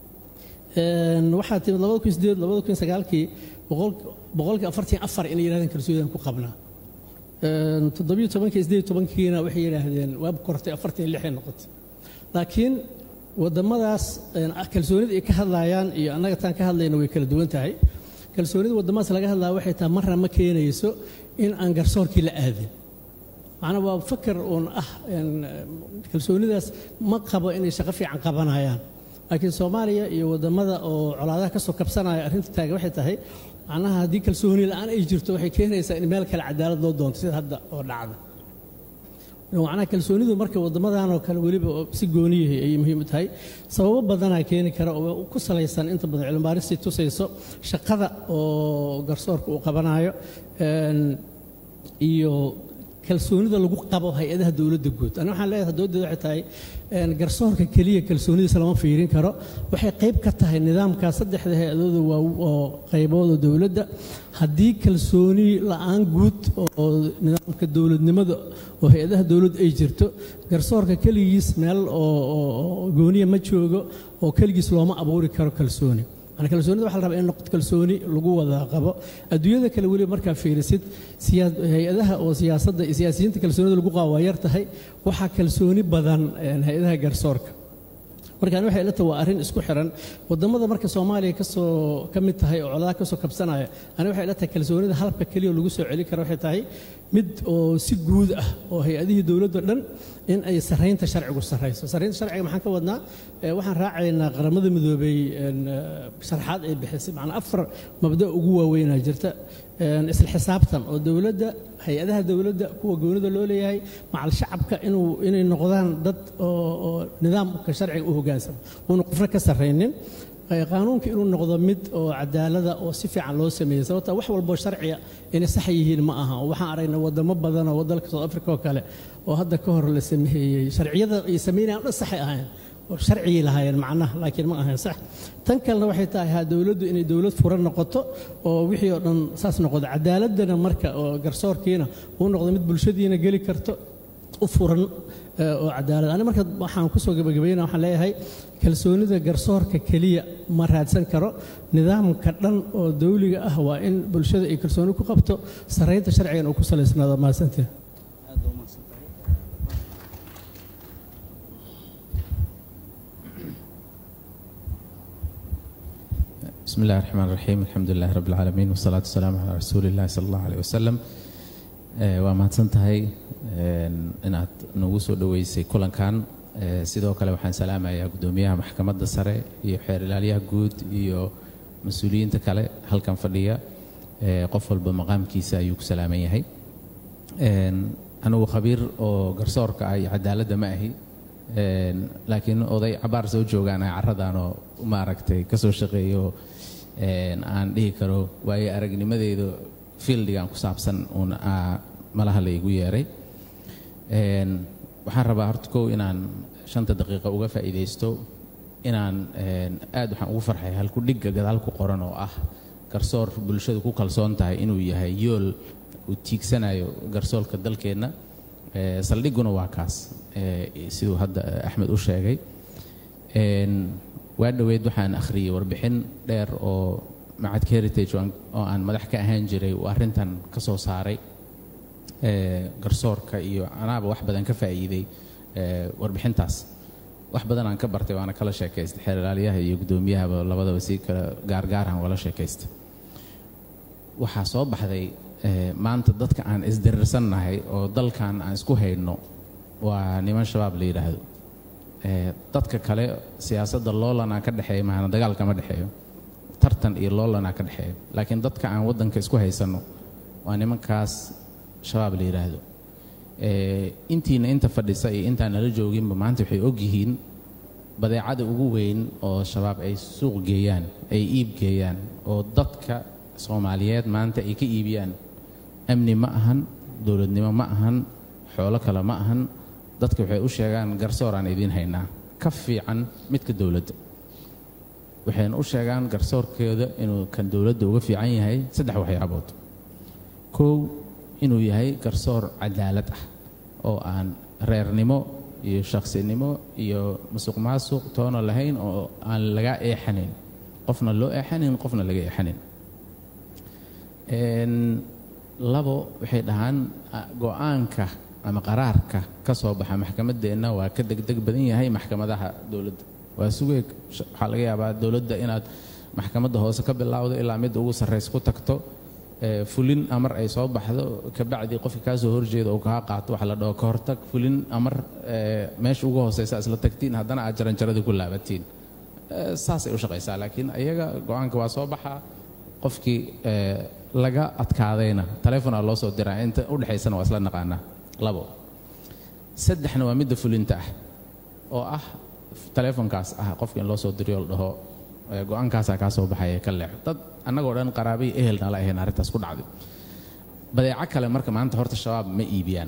waxaa timid labada kun iyo sideed labada kun iyo sagaalkii boqolkii afartan afar inay yidhahdeen kalsoonidaan ku qabnaa toddobiyo tobankii sideed iyo tobankiina waxay yidhaahdeen waab kortay afartan iyo lixay noqotay laakiin wadamadaas kalsoonida ay ka hadlayaan iyo annaga taan ka hadlayna way kala duwan tahay kalsoonida wadamadaas laga hadlaya waxay tahay marna ma keenayso in aan garsoorkii la aadin macnaa waa fakar uun ah kalsoonidaas ma qabo inay shaqo fiican qabanayaan laakiin soomaaliya iyo wadamada oo colaadaha ka soo kabsanaya arrinta taaga waxay tahay macnaha haddii kalsooni la-aan ay jirto waxay keenaysaa in meel kale cadaalad loo doonto sida hadda oo dhacda macnaha kalsoonidu marka wadamadan oo kale weliba si gooniyahay ayay muhiim u tahay sababo badanaa keeni kara oo ku salaysan inta badan cilmibaaristii tusayso shaqada oo garsoorka uu qabanayo iyo kalsoonida lagu qabo hay-adaha dowladda guud ani waxaan leeyahay dowladdeeda waxay tahay garsoorka keliya kalsoonidiisa lama fiirin karo waxay qayb ka tahay nidaamka saddexda hay-adooda waa oo qaybooda dowladda haddii kalsooni la-aan guud oo nidaamka dowladnimada oo hay-adaha dowladda ay jirto garsoorka keligiis meel oo gooniya ma joogo oo keligiis looma abuuri karo kalsooni yani kalsoonida waxa la rabaa in noqoto kalsooni lagu wada qabo adduunyada kale weliba markaa fiirisid hay-adaha oo siyaasadda iyo siyaasiyiinta kalsoonida lagu qabo waa yar tahay waxaa kalsooni badan hay-adaha garsoorka marka ani waxay ila tahay waa arrin isku xiran wadamada marka soomaaliya kasoo ka mid tahay oo coladaa kasoo kabsanaya ani waxay ila tahay kalsoonida halabka keliya lagu soo celi karo waxay tahay mid oo si guud ah oo hay-adihii dowladda dhan in ay saraynta sharcigu sarayso saraynta sharciga maxaan ka wadnaa waxaan raacaynaa qaramada midoobay sharaxaad ay bixisay macnaa afar mabda ugu waaweynaa jirta isla xisaabtan oo dowladda hay-adaha dowladda kuwa goonida loo leeyahay macal shacabka inuu inay noqdaan dad oo nidaamka sharciga u hoggaansamo uuna qofna ka sarraynin qaanuunka inuu noqdo mid oo cadaalada oo si fiican loo sameeyey sababta wax walboo sharciga inay sax yihiin ma aha oo waxaan aragnay wadamo badan oo dalka south africa oo kale oo hadda ka hor la sameeyey sharciyada ay sameynayaan dhan saxay ahayn oo sharcigii lahaayeen macnaha laakiin ma ahayn sax tan kalena waxay tahay ha dowladdu inay dowlad furan noqoto oo wixii oo dhan saas noqdo cadaaladana marka oo garsoorkiina uu noqdo mid bulshadiina geli karto u furan oo cadaalad ani marka waxaan kusoo gabagabayna waxaan leeyahay kalsoonida garsoorka keliya ma raadsan karo nidaamka dhan oo dawliga ah waa in bulshada ay kalsooni ku qabto saraynta sharcigan uu ku salaysnaado mahadsantiin بسم الله الرحمن الرحيم الحمد لله رب العالمين والصلاة والسلام على رسول الله صلى الله عليه وسلم waa mahadsan tahay inaad nagu soo dhoweysay kulankan sidoo kale waxaan salaamayaa guddoomiyaha maxkamadda sare iyo xeer ilaalyaha guud iyo mas-uuliyiinta kale halkan fadhiya qof walba maqaamkiisa ayuu ku salaaman yahay anigu khabiir oo garsoorka ah iyo cadaaladda ma ahi laakiin oday cabaar soo joogaan ah carradaanoo maaragtay ka soo shaqeeyo aan dhihi karo waayo aragnimadeedu fieldigan ku saabsan uun malaha la igu yeeray waxaan rabaa horta kow inaan shanta daqiiqa uga faa'iidaysto inaan aad waxaan ugu farxay halku dhigga gadaal ku qoran oo ah garsoor bulshadu ku kalsoon tahay inuu yahay yool uu tiigsanayo garsoorka dalkeenna saldhigguna waa kaas siduu hadda axmed u sheegay waa dhoweyd waxaan akhriyey warbixin dheer oo macadka heritage oo aan madax ka ahaan jiray uu arrintan ka soo saaray garsoorka iyo anaaba wax badan ka faa'iiday warbixintaas wax badan aan ka bartay waana kala sheekaystay xeer ilaaliyaha iyo guddoomiyahaba labadaba si kala gaargaarhan wala sheekaystay waxaa soo baxday maanta dadka aan isdirirsannahay oo dalkan aan isku hayno waa niman shabaab la yidhaahdo dadka kale siyaasadda loolanaa ka dhexeeya maana dagaal kama dhexeeyo tartan iyo loolanaa ka dhexeeya laakiin dadka aan waddanka isku haysanno waa nimankaas shabaab la yidhaahdo intiina inta fadhisa iyo intaan nala jooginba maanta waxay og yihiin badeecada ugu weyn oo shabaab ay suuq geeyaan ay iib geeyaan oo dadka soomaaliyeed maanta ay ka iibiyaan amni ma ahan dowladnimo ma ahan xoolo kale ma ahan dadka waxay u sheegaan garsoor aan idiin haynaa ka fiican midka dowladda waxayna u sheegaan garsoorkeeda inuu kan dowladda uga fiican yahay saddex waxyaabood kow inuu yahay garsoor cadaalad ah oo aan reernimo iyo shaqsinimo iyo musuq maasuq toona lahayn oo aan laga eexanayn qofna loo eexanayn qofna laga eexanayn labo waxay dhahaan go-aanka ama qaraarka ka soo baxa maxkamaddeenna waa ka degdeg badan yahay maxkamadaha dowladda waa sugeeg waxaa laga yaabaa dowladda inaad maxkamadda hoose ka bilowdo ilaa midda ugu sarraysa ku tagto fulin amar ay soo baxdo kabacdii qofka kaa soo horjeeda oo kaa qaato waxa la dhaho ka hortag fulin amar meesha ugu hooseysa isla tagtiin haddana aad jaranjaradii ku laabatiin saasay u shaqaysaa laakiin iyaga go-aanka waa soo baxaa qofkii laga adkaadayna taleefon aa loo soo diraa inta u dhexaysana waa isla naqaanaa labo saddexna waa midda fulinta ah oo ah taleefonkaas ah qofka in loo soo diriyo la dhaho go-aankaasaa kaa soo baxaya ka leexo dad annagoo dhan qaraabay ehelna la ahayn arrintaas ku dhacday badeeco kale marka maanta horta shabaab ma iibiyaan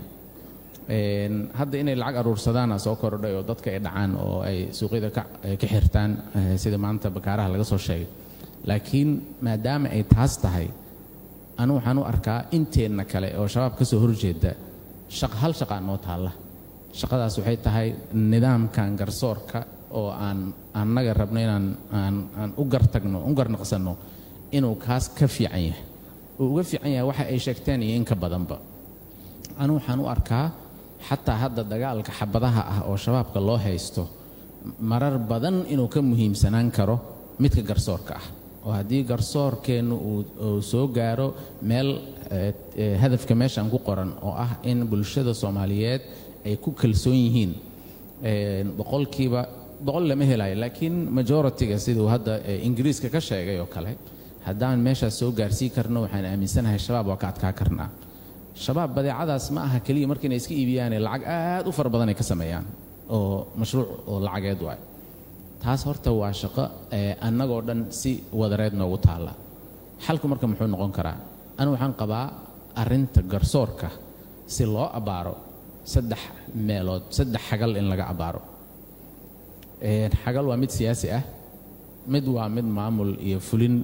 hadda inay lacag aruursadaana soo kordhay oo dadka ay dhacaan oo ay suuqyada ka xirtaan sida maanta bakaaraha laga soo sheegay laakiin maadaama ay taas tahay anu waxaan u arkaa inteenna kale oo shabaab ka soo horjeeda hal shaqaa noo taalla shaqadaas waxay tahay nidaamkan garsoorka oo aan annaga rabno inaan aan u gartagno u garnaqsanno inuu kaas ka fiican yahay uu uga fiican yahay waxa ay sheegteen iyo in ka badanba anu waxaan u arkaa xataa hadda dagaalka xabadaha ah oo shabaabka loo haysto marar badan inuu ka muhiimsanaan karo midka garsoorka ah oo haddii garsoorkeennu uu soo gaaro meel hadafka meeshan ku qoran oo ah in bulshada soomaaliyeed ay ku kalsoon yihiin boqolkiiba boqol lama helayo laakiin majoritiga siduu hadda ingiriiska ka sheegay oo kale haddaan meeshaas soo gaarsii karno waxaan aaminsanahay shabaab waa ka adkaa karnaa shabaab badeecadaas ma aha keliya marka inay iska iibiyaane lacag aad u fara badan ay ka sameeyaan oo mashruuc oo lacageed waay taas horta waa shaqo annagoo dhan si wadareed noogu taalla xalku marka muxuu noqon karaa anu waxaan qabaa arrinta garsoorka si loo abbaaro saddex meelood saddex xagal in laga abbaaro xagal waa mid siyaasi ah mid waa mid maamul iyo fulin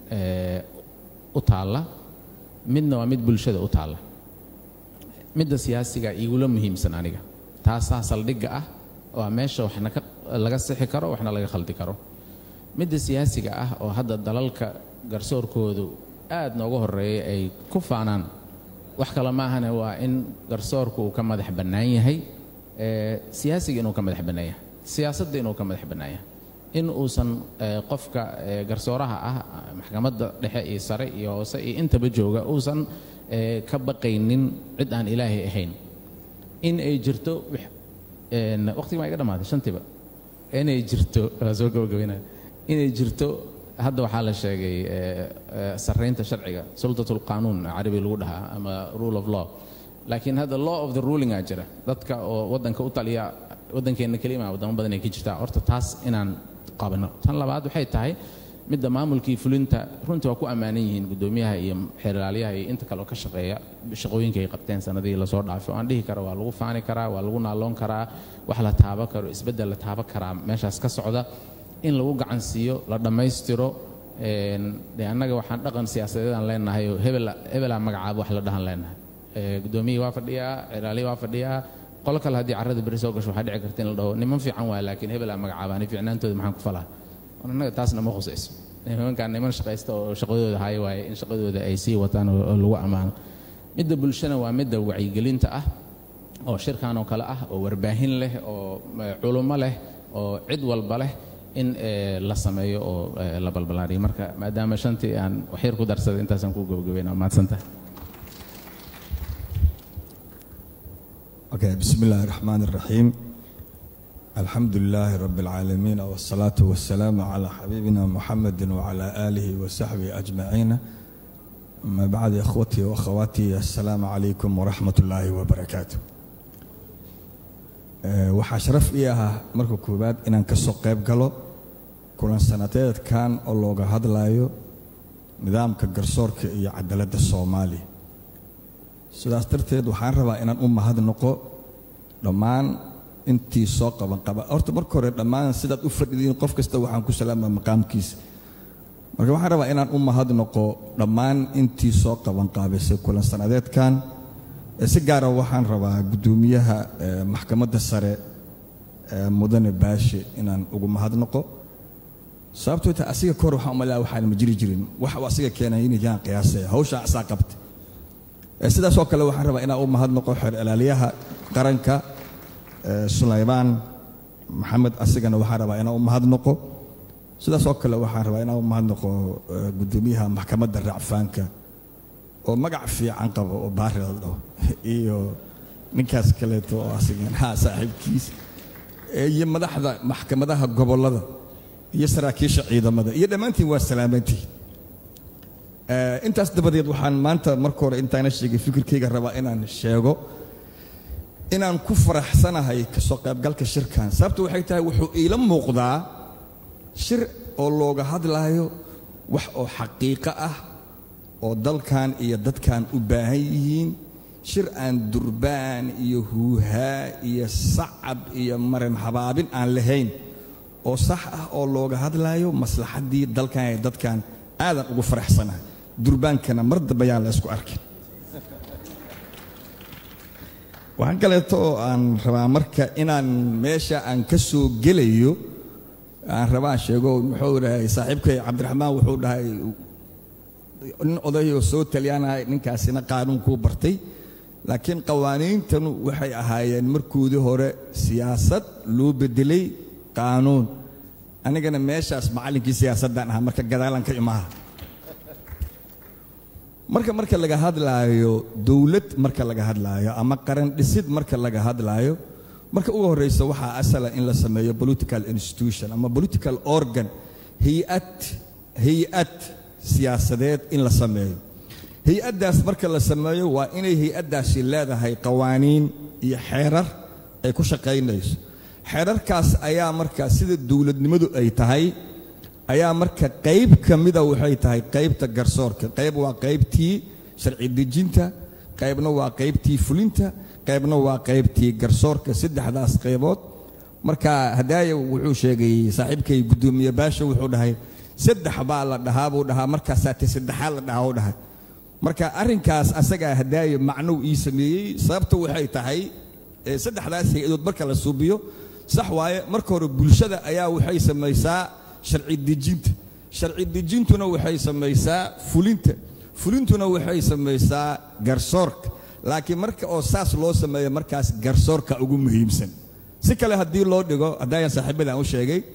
u taalla midna waa mid bulshada u taalla midda siyaasiga igula muhiimsan aniga taasaa saldhigga ah waa meesha waxna laga sixi karo waxna laga khaldi karo midda siyaasiga ah oo hadda dalalka garsoorkoodu aad nooga horeeya ay ku faanaan wax kale maahane waa in garsoorku uu ka madax bannaan yahay siyaasiga inuu ka madax bannaan yahay siyaasadda inuu ka madax bannaan yahay in uusan eh, qofka eh, garsooraha ah maxkamadda dhexe iyo sare iyo hoose iyo intaba jooga uusan eh, ka baqaynin cid aan ilaahay ahayn in ay jirto wix- een, waqtiga maa iga dhammaaday shantiiba inay jirto waa soo gabagabaynaya inay jirto hadda waxaa la sheegay eh, eh, sarreynta sharciga sultatul qaanuun carabi lagu dhahaa ama rule of law laakiin hadda law of the ruling aa jira dadka oo waddanka u taliya waddankeenna kelima wadamo badan ay ka jirtaa horta taas inaan qabano tan labaad waxay tahay midda maamulkii fulinta runtii waa ku ammaanan yihiin guddoomiyaha iyo xeerlaaliyaha iyo inta kale oo ka shaqeeya shaqooyinka ay qabteen sanadihii lasoo dhaafay oo aan dhihi kara waa lagu faani karaa waa lagu naaloon karaa wax la taabo karo isbeddel la taabo karaa meeshaas ka socda in lagu gacan siiyo la dhammaystiro een, dee annaga waxaan dhaqan siyaasadeedaan leenahay oo hebel hebelaa magacaaba wax la dhahan leenahay Ee, guddoomiyihii waa fadhiyaa xeerlaaliyi waa fadhiyaa qolo kale haddii carrada beri soo gasho waxaa dhici karta in la dhaho niman fiican waa laakiin hebelaa magacaaba ani fiicnaantooda maxaan ku falaa war annaga taasna ma khusayso nimankaan niman shaqaysta oo shaqadooda haya waaye in shaqadooda ay sii wataan oo oo lagu ammaano midda bulshana waa midda wacyigelinta ah oo shirkan oo kale ah oo warbaahin leh oo eh, culummo leh oo cid walba leh in eh, la sameeyo oo eh, la balbalaariyo marka maadaama shantii aan waxyar ku darsaday intaasaan ku gabagabayna waa mahadsantahay Okay, بسم الله الرحمن الرحيم الحمد لله رب العالمين والصلاة والسلام على حبيبنا محمد وعلى آله وصحبه أجمعين ما بعد إخوتي وأخواتي السلام عليكم ورحمة الله وبركاته أه، waxaa sharaf ii ahaa marka koowaad inaan ka soo qayb galo kulan sanadeedkan oo looga hadlayo nidaamka garsoorka iyo cadaaladda soomaaliya sidaas darteed waxaan rabaa inaan u mahadnaqo dhammaan intii soo qaban qaba horta marka hore dhammaan sidaad u fadhidiin qof kasta waxaan ku salaamaa maqaamkiisa marka waxaan rabaa inaan u mahadnaqo dhammaan intii soo qaban qaabisay kulan sanadeedkan ee si gaara waxaan rabaa guddoomiyaha eh, maxkamadda sare eh, mudane baashe inaan ugu mahadnaqo sababtoo ta asiga kahor waxaan umalaa waxaan ma jiri jirin wax uu asiga keenay inay jiraan qiyaasaya hawshaa asaa qabtay Eh, sidaas oo kale waxaan rabaa inaan u mahadnaqo xeer ilaaliyaha qaranka eh, sulaymaan maxamed asigana waxaan rabaa inaan u mahadnaqo sidaas oo kale waxaan rabaa inaan u mahadnaqo eh, guddoomiyaha maxkamadda racfaanka oo magac fiican qabo oo baari la dhaho iyo ninkaas kaleeto oo asigan ha saaxiibkiis Eh, iyo madaxda maxkamadaha gobollada iyo saraakiisha ciidamada iyo dhammaantiin waa salaamantihiin Eh, intaas dabadeed waxaan maanta marka hore intaana sheegay fikirkayga rabaa inaan sheego inaan ku faraxsanahay kasoo qaybgalka shirkan sababtu waxay tahay wuxuu iila muuqdaa shir oo looga hadlaayo wax oo xaqiiqo ah oo dalkan iyo dadkan u baahan yihiin shir aan durbaan iyo huuhaa iyo sacab iyo marin habaabin aan lahayn oo sax ah oo looga hadlaayo maslaxaddii dalkan iyo dadkan aadan ugu faraxsanahay durbaankana mar dambe yaan la isku arkin waxaan kaleeto oo aan rabaa marka inaan meesha aan ka soo gelayo aan rabaan sheego muxuu dhahay saaxiibkay cabdiraxmaan wuxuu dhahay nin odayoo soo taliyanahay ninkaasina qaanuunkuu bartay laakiin qawaaniintanu waxay ahaayeen markoodii hore siyaasad loo bedelay qaanuun anigana meeshaas macallinkii siyaasaddaan ahaa marka gadaalan ka imaha marka marka laga hadlaayo dowlad marka laga hadlaayo ama qaran dhisid marka laga hadlaayo marka ugu horreysa waxaa asala in la sameeyo political institution ama political organ hay-ad hay-ad siyaasadeed in la sameeyo hay-addaas marka la sameeyo waa inay hay-addaasi leedahay qawaaniin iyo xeerar ay ku shaqaynayso xeerarkaas ayaa marka sida dowladnimadu ay tahay ayaa marka qayb ka mida waxay tahay qaybta garsoorka qayb waa qaybtii sharci dejinta qaybna waa qaybtii fulinta qaybna waa qaybtii garsoorka saddexdaas qaybood marka hadaaya wuxuu sheegay saaxiibkay guddoomiye baasha wuxuu dhahay saddex baa la dhahaa buu dhahaa markaasaa te saddexaad la dhahaa u dhahay marka arrinkaas asagaa hadaaya macnow ii sameeyey sababta waxay tahay ee saddexdaas hay-adood marka la suubiyo sax waaye marka hore bulshada ayaa waxay samaysaa sharci dejinta sharci dejintuna waxay samaysaa fulinta fulintuna waxay samaysaa garsoorka laakiin marka oo saas loo sameeyo markaas garsoorka ugu muhiimsan si kale haddii loo dhigo haddaayan saaxiibadaan u sheegay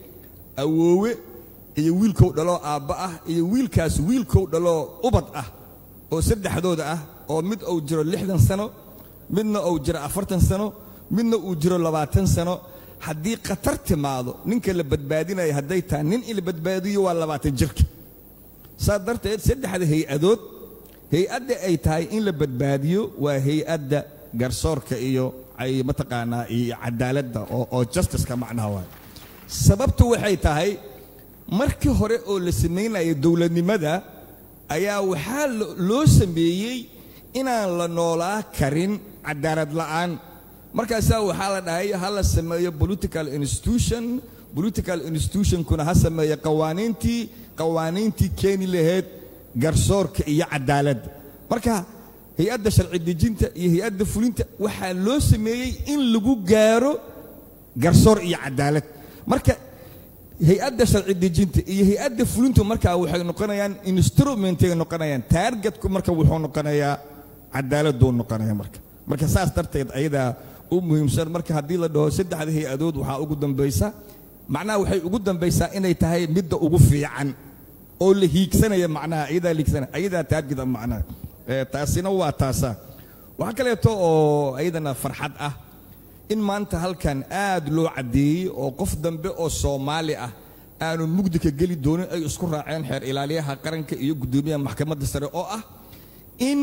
awoowe iyo wiilkow dhaloo aabba ah iyo wiilkaas wiilkow dhaloo ubad ah oo saddexdooda ah oo mid uu jiro lixdan sano midna uu jiro afartan sano midna uu jiro labaatan sano haddii khatar timaado ninka la badbaadinaya hadday tahay nin in la badbaadiyo waa labaatan jirka saa darteed saddexda hay-adood hay-adda ay tahay in la badbaadiyo waa hay-adda garsoorka iyo ay mataqaanaa iyo cadaaladda oo oo justiceka macnaha waay sababtu waxay tahay markii hore oo la samaynaya dowladnimada ayaa waxaa lo- loo sameeyey inaan la noolaa karin cadaalad la'aan markaasaa waxaa la dhahay ha la sameeyo political institution political institutionkuna ha sameeyo qawaaniintii qawaaniintii keeni lahayd garsoorka iyo cadaaladda marka hay-adda sharci dejinta iyo hay-adda fulinta waxaa loo sameeyey in lagu gaaro garsoor iyo cadaalad marka hay-adda sharci dejinta iyo hay-adda fulintu markaa waxay noqonayaan instrumentay noqonayaan taargetku marka wuxuu noqonayaa cadaaladuu noqonaya marka marka saas darteed ayadaa u muhiimsan marka haddii la dhaho saddexda hay-adood waxaa ugu dambaysa macnaha waxay ugu dambaysaa inay tahay midda ugu fiican oo la hiigsanaya macnaha ayadaa liigsanaya ayadaa taargeta macnaha Eh, taasina waa taasa waxaa kaleeto oo ayadana farxad ah in maanta halkan aad loo caddeeyey oo qof dambe oo soomaali ah aanu mugdi ka geli doonin ay isku raaceen xeer ilaaliyaha qaranka iyo guddoomiyaha maxkamadda sare oo ah in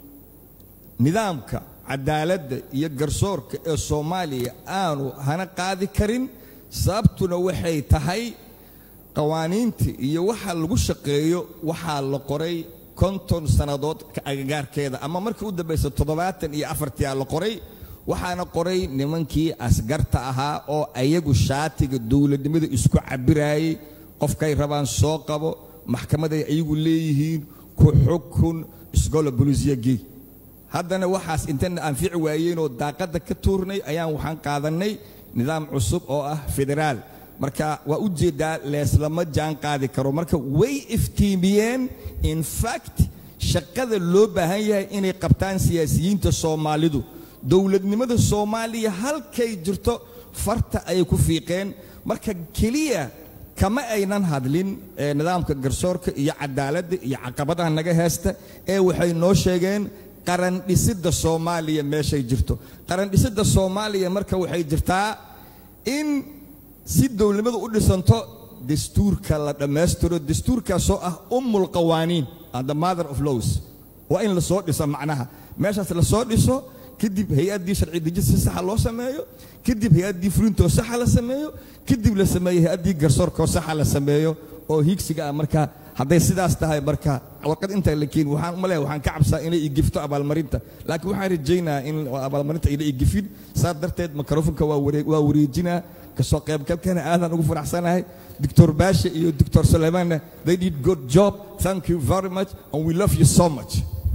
nidaamka cadaaladda iyo garsoorka ee soomaaliya aanu hana qaadi karin sababtuna waxay tahay qawaaniinta iyo waxa lagu shaqeeyo waxaa la qoray konton sannadood ka agagaarkeeda ama markii u dambaysa toddobaatan iyo afartiyaa la qoray waxaana qoray nimankii asgarta ahaa oo ayagu shaatiga dowladnimada isku cabiraayey qofkay rabaan soo qabo maxkamaday ayagu leeyihiin ku xukun isgola bolisiyagey haddana waxaas intana anfici waayeenoo daaqadda ka tuurnay ayaan waxaan qaadannay nidaam cusub oo ah federaal marka waa u jeedaa leeslama jaan qaadi karo marka way iftiimiyeen in fact shaqada loo baahan yahay inay qabtaan siyaasiyiinta soomaalidu dowladnimada soomaaliya halkay jirto farta ayay ku fiiqeen marka keliya kama aynan hadlin ee nidaamka garsoorka iyo cadaaladda iyo caqabadaha naga heesta ee waxay noo sheegeen qaran dhisidda soomaaliya meeshay jirto qaran dhisidda soomaaliya marka waxay jirtaa in si dowladnimadu u dhisanto dastuurka la dhammaystiro dastuurkaasoo ah ummul qawaaniin and the mother of laws waa in lasoo dhiso macnaha meeshaas lasoo dhiso kadib hay-addii sharci dejin si saxa loo sameeyo kadib hay-addii fulintoo saxa la sameeyo kadib la sameeyo hay-addii garsoorkoo saxa la sameeyo oo hiigsiga ah marka hadday sidaas tahay marka warqad intaa la keeni waxaan uma leeyahay waxaan ka cabsaa inay igifto abaalmarinta laakiin waxaan rajaynayaa in abaalmarinta ayna igifin saas darteed mikrofonka waa waree- waa wareejinaa kasoo qaybgalkana aadaan ugu faraxsanahay doctor baashe iyo doctor suleymaanna they did good job thank you very much and we love you so much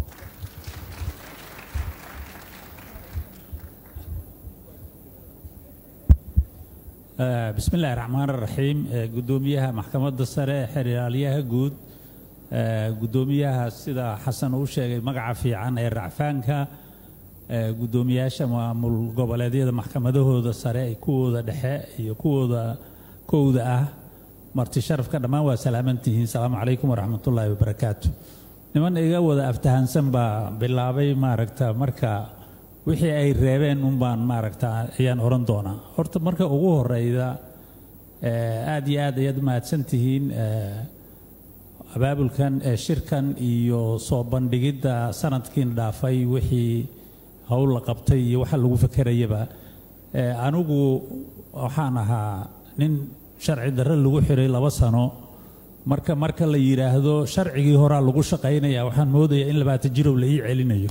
Eh, bismi illaahi raxmaan raxiim Eh, guddoomiyaha maxkamadda sare ee xeraalyaha guud eh, guddoomiyaha sida xasan uu sheegay magaca fiican ee racfaanka eh, guddoomiyaasha maamul goboleedyada maxkamadahooda sare ee kuwooda dhexe iyo kuwooda kowda ah marti sharafka dhammaan waa salaamantihiin salaamu calaykum waraxmatullaahi wabarakaatu niman iga wada aftahansan baa bilaabay maaragta marka wixii ay reebeen un baan maaragta ayaan oran doonaa horta marka ugu horeyda eh, aad iyo aad ayaad mahadsan tihiin eh, abaabulkan ee shirkan iyo soo bandhigidda sanadkiin dhaafay wixii howl la qabtay iyo waxa lagu fekerayaba Eh, anigu waxaan ahaa nin sharci darre lagu xiray laba sano marka marka la yidhaahdo sharcigii horaa lagu shaqaynaya waxaan moodayaa in labaatan jirow la ii celinayo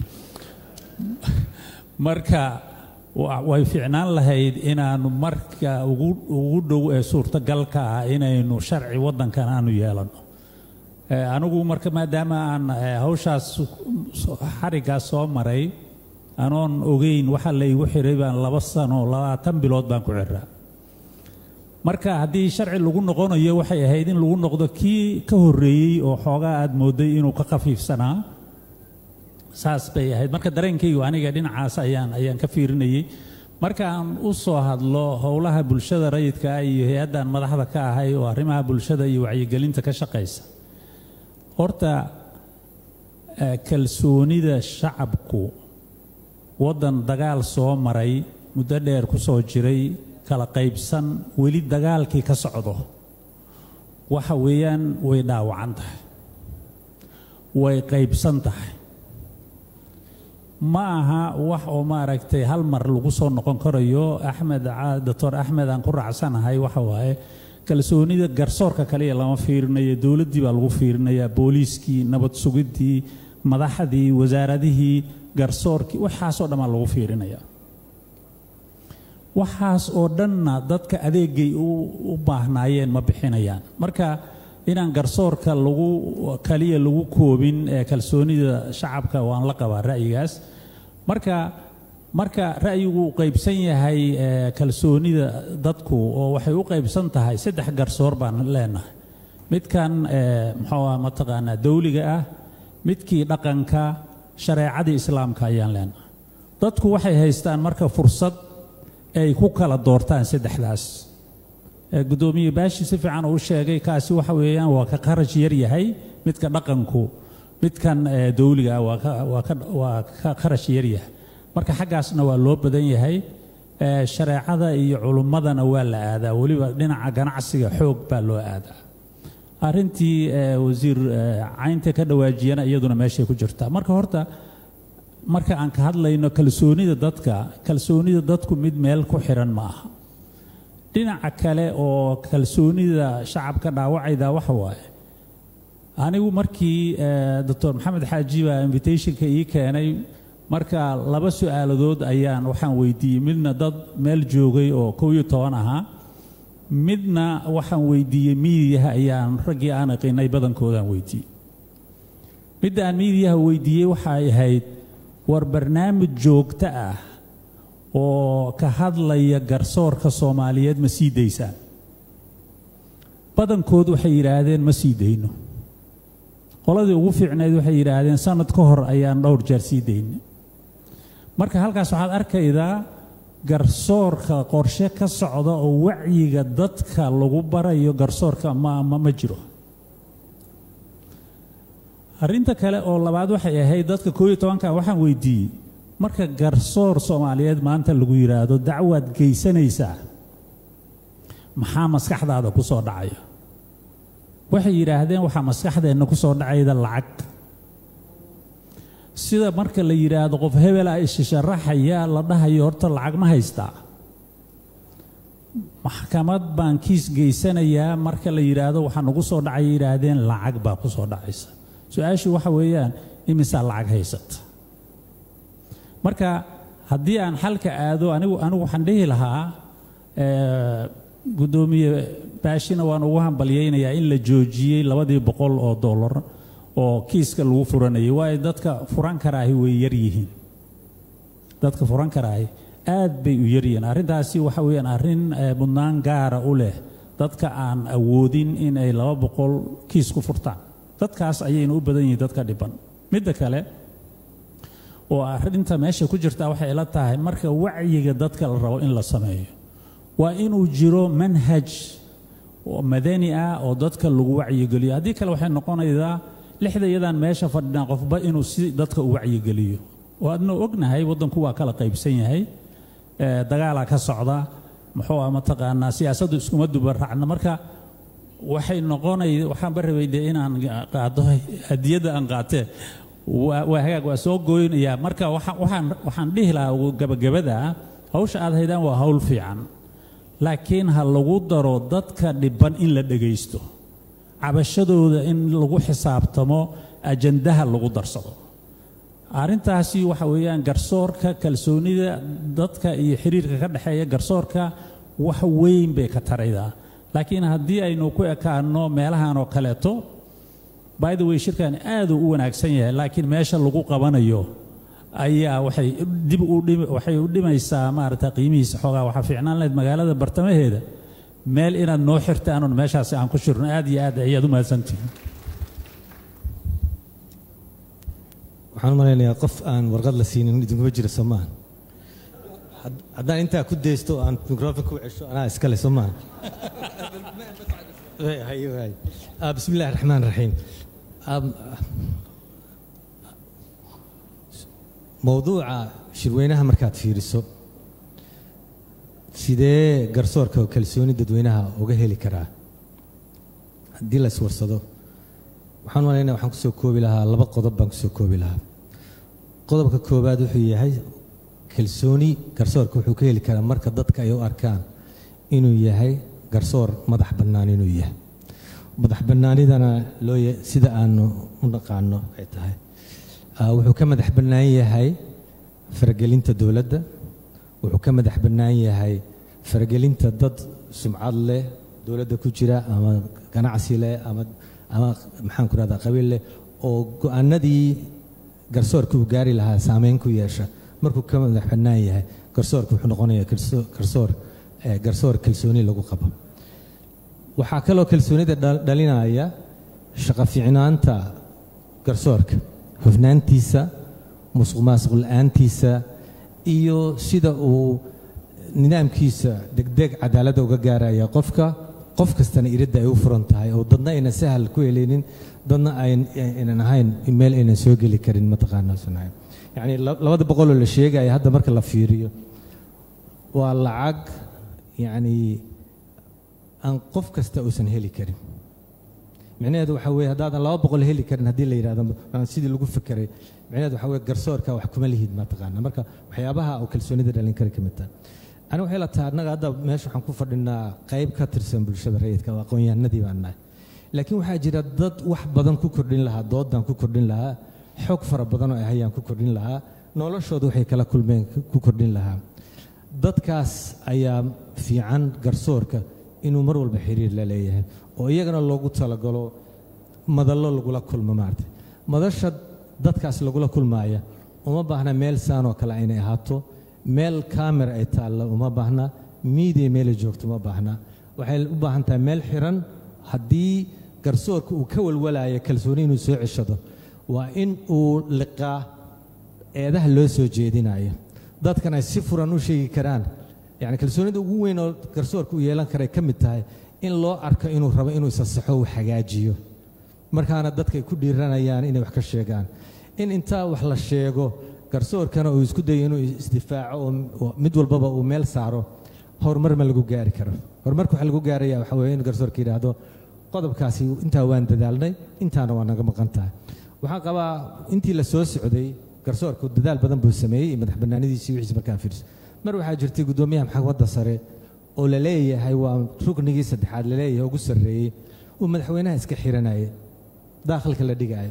marka wa- way fiicnaan lahayd inaanu marka ugu ugu dhow ee suurtagalka ah inaynu sharci waddankan aanu yeelano Eh, anigu marka maadaama aan eh, hawshaas so- xariggaas soo maray anoon ogeyn waxa la igu xiray baan laba sano labaatan bilood baan ku xiraa marka haddii sharci lagu noqonayo waxay ahayd in lagu noqdo kii ka horreeyey oo xoogaa aad mooday inuu ka khafiifsanaa saas bay ahayd marka dareenkaygu aniga dhinacaas ayaan ayaan ka fiirinayay markaan u soo hadlo howlaha bulshada rayidka ah iyo hay-addan madaxda ka ahay oo arrimaha bulshada iyo wacyigelinta ka shaqaysa horta eh, kalsoonida shacabku waddan dagaal soo maray muddo dheer ku soo jiray kala qaybsan weli dagaalkii ka socdo waxa weeyaan way dhaawacan tahay way qaybsan tahay ma aha wax oo maaragtay hal mar lagu soo noqon karayo axmed ca- doctor axmed aan ku raacsanahay waxa waaye kalsoonida garsoorka kaliya lama fiirinayo dowladdii baa lagu fiirinayaa booliiskii nabad sugiddii madaxdii wasaaradihii garsoorkii waxaasoo dhan baa lagu fiirinaya waxaas oo dhanna dadka adeegay u u baahnaayeen ma bixinayaan marka inaan garsoorka lagu kaliya lagu koobin ee kalsoonida shacabka waan la qabaa ra'yigaas marka marka ra'yigu uu qaybsan yahay ee kalsoonida dadku oo waxay u qaybsan tahay saddex garsoor baan leenahay midkan ee muxuu ah mataqaanaa dawliga ah midkii dhaqanka shareecadii islaamka ayaan leenahay dadku waxay haystaan marka fursad ay ku kala doortaan saddexdaas ee guddoomiye baashi si fiican uu sheegay kaasi waxa weeyaan waa ka kharash yar yahay midka dhaqanku midkan ee dawliga ah waa ka waa ka waa ka kharash yar yahay marka xaggaasna waa loo badan yahay ee shareecada iyo culummadana waa la aadaa weliba dhinaca ganacsiga xoog baa loo aadaa arrintii ee wasiir ee caynta ka dhawaajiyana iyaduna meeshay ku jirtaa marka horta marka aan ka hadlayno kalsoonida dadka kalsoonida dadku mid meel ku xiran ma aha dhinaca kale oo kalsoonida shacabka dhaawacayda waxa waaye anigu markii eh, doctor maxamed xaaji baa invitationka ii keenay marka laba su-aaladood ayaan waxaan weydiiyey midna dad meel joogay oo kow iyo toban ahaa midna waxaan weydiiyey miidiyaha ayaan raggii aan aqinay badankoodaan weydiiyey midda aan miidiyaha weydiiyey waxay ahayd war barnaamij joogto ah oo ka hadlaya garsoorka soomaaliyeed ma sii daysaan badankood waxay yidhaahdeen ma sii dayno qoladii ugu fiicnayd waxay yidhaahdeen sanad ka hor ayaan dhowr jeer sii daynay marka halkaas waxaad arkaydaa garsoorka qorshe ka socda oo wacyiga dadka lagu barayo garsoorka ma ma ma jiro arrinta kale oo labaad waxay ahayd dadka koob iyo tobanka waxaan weydiiyey marka garsoor soomaaliyeed maanta lagu yidhaahdo dacwaad geysanaysaa maxaa maskaxdaada ku soo dhacaya waxay yidhaahdeen waxaa maskaxdeenna ku soo dhacayda lacag sida marka la yidhaahdo qof hebel ah ishasharaxaya la dhahayo horta lacag ma haystaa maxkamad baan kiis geysanayaa marka la yidhaahdo waxaa nagu soo dhacaya yidhaahdeen lacag baa ku soo dhacaysa su-aashu waxa weeyaan imisaa lacag haysata marka haddii aan xalka aado anigu anigu waxaan dhihi lahaa eh, guddoomiye baashina waan ugu hambalyaynayaa in la joojiyey labadii boqol oo dollar oo kiiska lagu furanayay waayo dadka furan karaahi way yar yihiin dadka furan karaahi aad bay u yar yihiin arrintaasi waxa weeyaan arrin eh, mudnaan gaara u leh dadka aan awoodin in ay laba boqol kiis ku furtaan dadkaas ayayna u badan yihiin dadka dhiban midda kale oo arrinta meesha ku jirta waxay ila tahay marka wacyiga dadka la rabo in la sameeyo waa inuu jiro manhaj oo madani ah oo dadka lagu wacyigeliyo haddii kale waxay noqonaydaa lixda iyadaan meesha fadhinaa qofba inuu si dadka u wacyigeliyo oo adna ognahay waddanku waa kala qaybsan yahay ee, dagaalaa ka socda muxuu ah mataqaanaa siyaasaddu iskuma duba raacna marka waxay noqonay waxaan barabay dee inaan qaado hadiyadda aan qaatee waa waa hagaag waa soo gooynayaa marka waxa- waxaan waxaan dhihi lahaa ugu gabagabada hawsha aad haydaan waa hawl fiican laakiin ha lagu daro dadka dhiban in la dhegaysto cabashadooda in lagu xisaabtamo ajandaha lagu darsado arrintaasi waxa weeyaan garsoorka kalsoonida dadka iyo xiriirka ka dhexeeya garsoorka wax weyn bay ka taraydaa laakiin haddii aynu ku ekaano meelahan oo kaleeto by the way shirkan aad uu u wanaagsan yahay laakiin meesha lagu qabanayo ayaa waxay dib u dhim- waxay u dhimaysaa maaragta qiimihiisa xoogaa waxaa fiicnaan lahayd magaalada bartamaheeda meel inaad noo xirtaan oon meeshaasi aan ku shirno aad iyo aad ayaad u mahadsantihin waxaan u malaynayaa qof aan warqad la siinin idinkuma jira soomaan had- haddaan intaa ku deysto aan microphone ku cesho anaa iskale soo maaha hayo hayo Ah, bismi illaahi raxmaan raxiim Am, mowduuca shirweynaha markaad fiiriso sidee garsoorka oo kalsooni dadweynaha uga heli karaa haddii la iswarsado waxaan malaynaya waxaan kusoo koobi lahaa laba qodob baan kusoo koobi lahaa qodobka koowaad wuxuu yahay kalsooni garsoorka wuxuu ka heli karaa marka dadka ay u arkaan inuu yahay garsoor madax bannaan inuu yahay madax bannaanidana loo ya- sida aanu u naqaano ay tahay Ah, wuxuu ka madax bannaan yahay faragelinta dowladda wuxuu ka madax bannaan yahay faragelinta dad sumcad leh dowladda ku jira ama ganacsi leh ama ama maxaan ku rahdaa qabiil leh oo go-aanadii garsoorka uu gaari lahaa saameyn ku yeesha markuu ka madax bannaan yahay garsoorka wuxuu noqonayaa garso- garsoor eh, garsoor kalsooni lagu qabo waxaa kaloo kalsoonida dhal- dhalinaya shaqo fiicnaanta garsoorka hufnaantiisa musuq maasuq la-aantiisa iyo sida uu nidaamkiisa degdeg cadaaladda uga gaaraya qofka qof kastana iridda ay u furan tahay oo dadna aynan sahal ku heleynin dadna ayn- aynan ahayn meel aynan soo geli karin mataqaanaa sunahay yacni la- labada boqoloo la sheegaya hadda marka la fiiriyo waa lacag yacni aan qof kasta uusan heli karin micnaheedu waxaa weeye haddaadan laba boqol heli karin haddii la yidhahdo aan sidii lagu fekeray micnaheedu waxaa weye garsoorka wax kuma lihid mataqaana marka waxyaabaha oo kalsoonida dhalin kara ka mid tahay aniga waxay la tahay annaga hadda meesha waxaan ku fadhinaa qayb ka tirsan bulshada rayidka oo aqoon-yahanadii baan nahay laakiin waxaa jira dad wax badan ku kordhin lahaa doodaan ku kordhin lahaa xog fara badan oo ay hayaan ku kordhin lahaa noloshooda waxay kala kulmeen ku kordhin lahaa dadkaas ayaa fiican garsoorka inuu mar walba xiriir la leeyahay oo iyagana loogu talagalo madallo lagula kulmo maarata madasha dadkaas lagula kulmaaya uma baahna meel saan oo kale inay ahaato meel kaamera ay taalla uma baahna miidiya meelay joogto uma baahna waxay u baahan tahay meel xiran haddii garsoorka uu ka walwalaaya kalsooni inuu soo ceshado waa in uu liqaa eedaha loo soo jeedinayo dadkan ay si furan u sheegi karaan yani kalsoonida ugu weyn oo garsoorka uu yeelan karay ka mid tahay in loo arko inuu rabo inuu isasaxo uu hagaajiyo markaana dadka ay ku dhiiranayaan inay wax ka sheegaan in intaa wax la sheego garsoorkana uu isku dayo inuu isdifaaco oo oo mid walbaba uu meel saaro horumar ma lagu gaari karo horumarka waxaa lagu gaaraya waxa weeye in garsoorka yidhaahdo qodobkaasi intaa waan dadaalnay intaana waa naga maqan tahay waxaan qabaa intii la soo socday garsoorku dadaal badan buu sameeyey iyo madax bannaanidiisii wixiis markaan fiirso mar waxaa jirtay guddoomiyaha maxkamadda sare oo la leeyahay waa ruknigii saddexaad la leeyahay ugu sarreeyey uu madaxweynaha iska xiranaya daakhilka la dhigaayo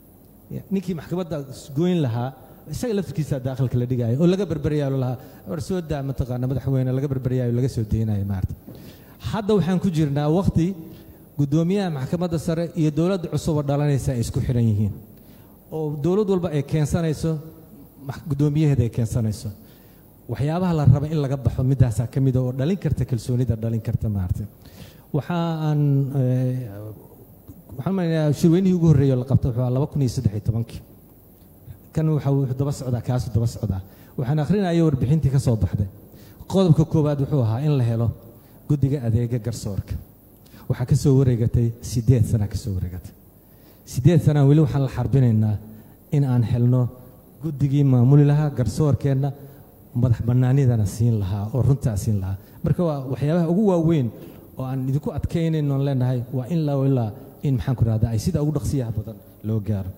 ninkii maxkamadda goyn lahaa isaga laftirkiisa daakhilka la dhigaayo oo laga berberyaalo lahaa war soo daa mataqaana madaxweyne laga berberyaayo laga soo deynayo maarata hadda waxaan ku jirnaa waqti guddoomiyaha maxkamadda sare iyo dowladda cusub oo dhalanaysa ay isku xiran yihiin oo dowlad walba ay keensanayso max- guddoomiyaheeda ay keensanayso waxyaabaha la raba in laga baxo midaasaa ka mida oo dhalin karta kalsoonida dhalin karta maarata waxa aan eh, waxaan maleynayaa shirweynihii ugu horreeyay oo la qabtay wuxuu ahaa laba kun iyo saddex iyo tobankii kan waxa wuxuu daba socdaa kaasuu daba socdaa waxaan akhrinaya warbixintii ka soo baxday qodobka koowaad wuxuu ahaa in la helo guddiga adeega garsoorka waxaa ka soo wareegatay siddeed sana ka soo wareegatay siddeed sana weli waxaan la xarbinaynaa in aan helno guddigii maamuli lahaa garsoorkeenna madax bannaanidana siin lahaa oo runtaa siin lahaa marka waa waxyaabaha ugu waaweyn oo aan idinku adkaynayn oon leenahay waa in laa ilaa in maxaan ku rahdaa ay sida ugu dhaqsiyaha badan loo gaaro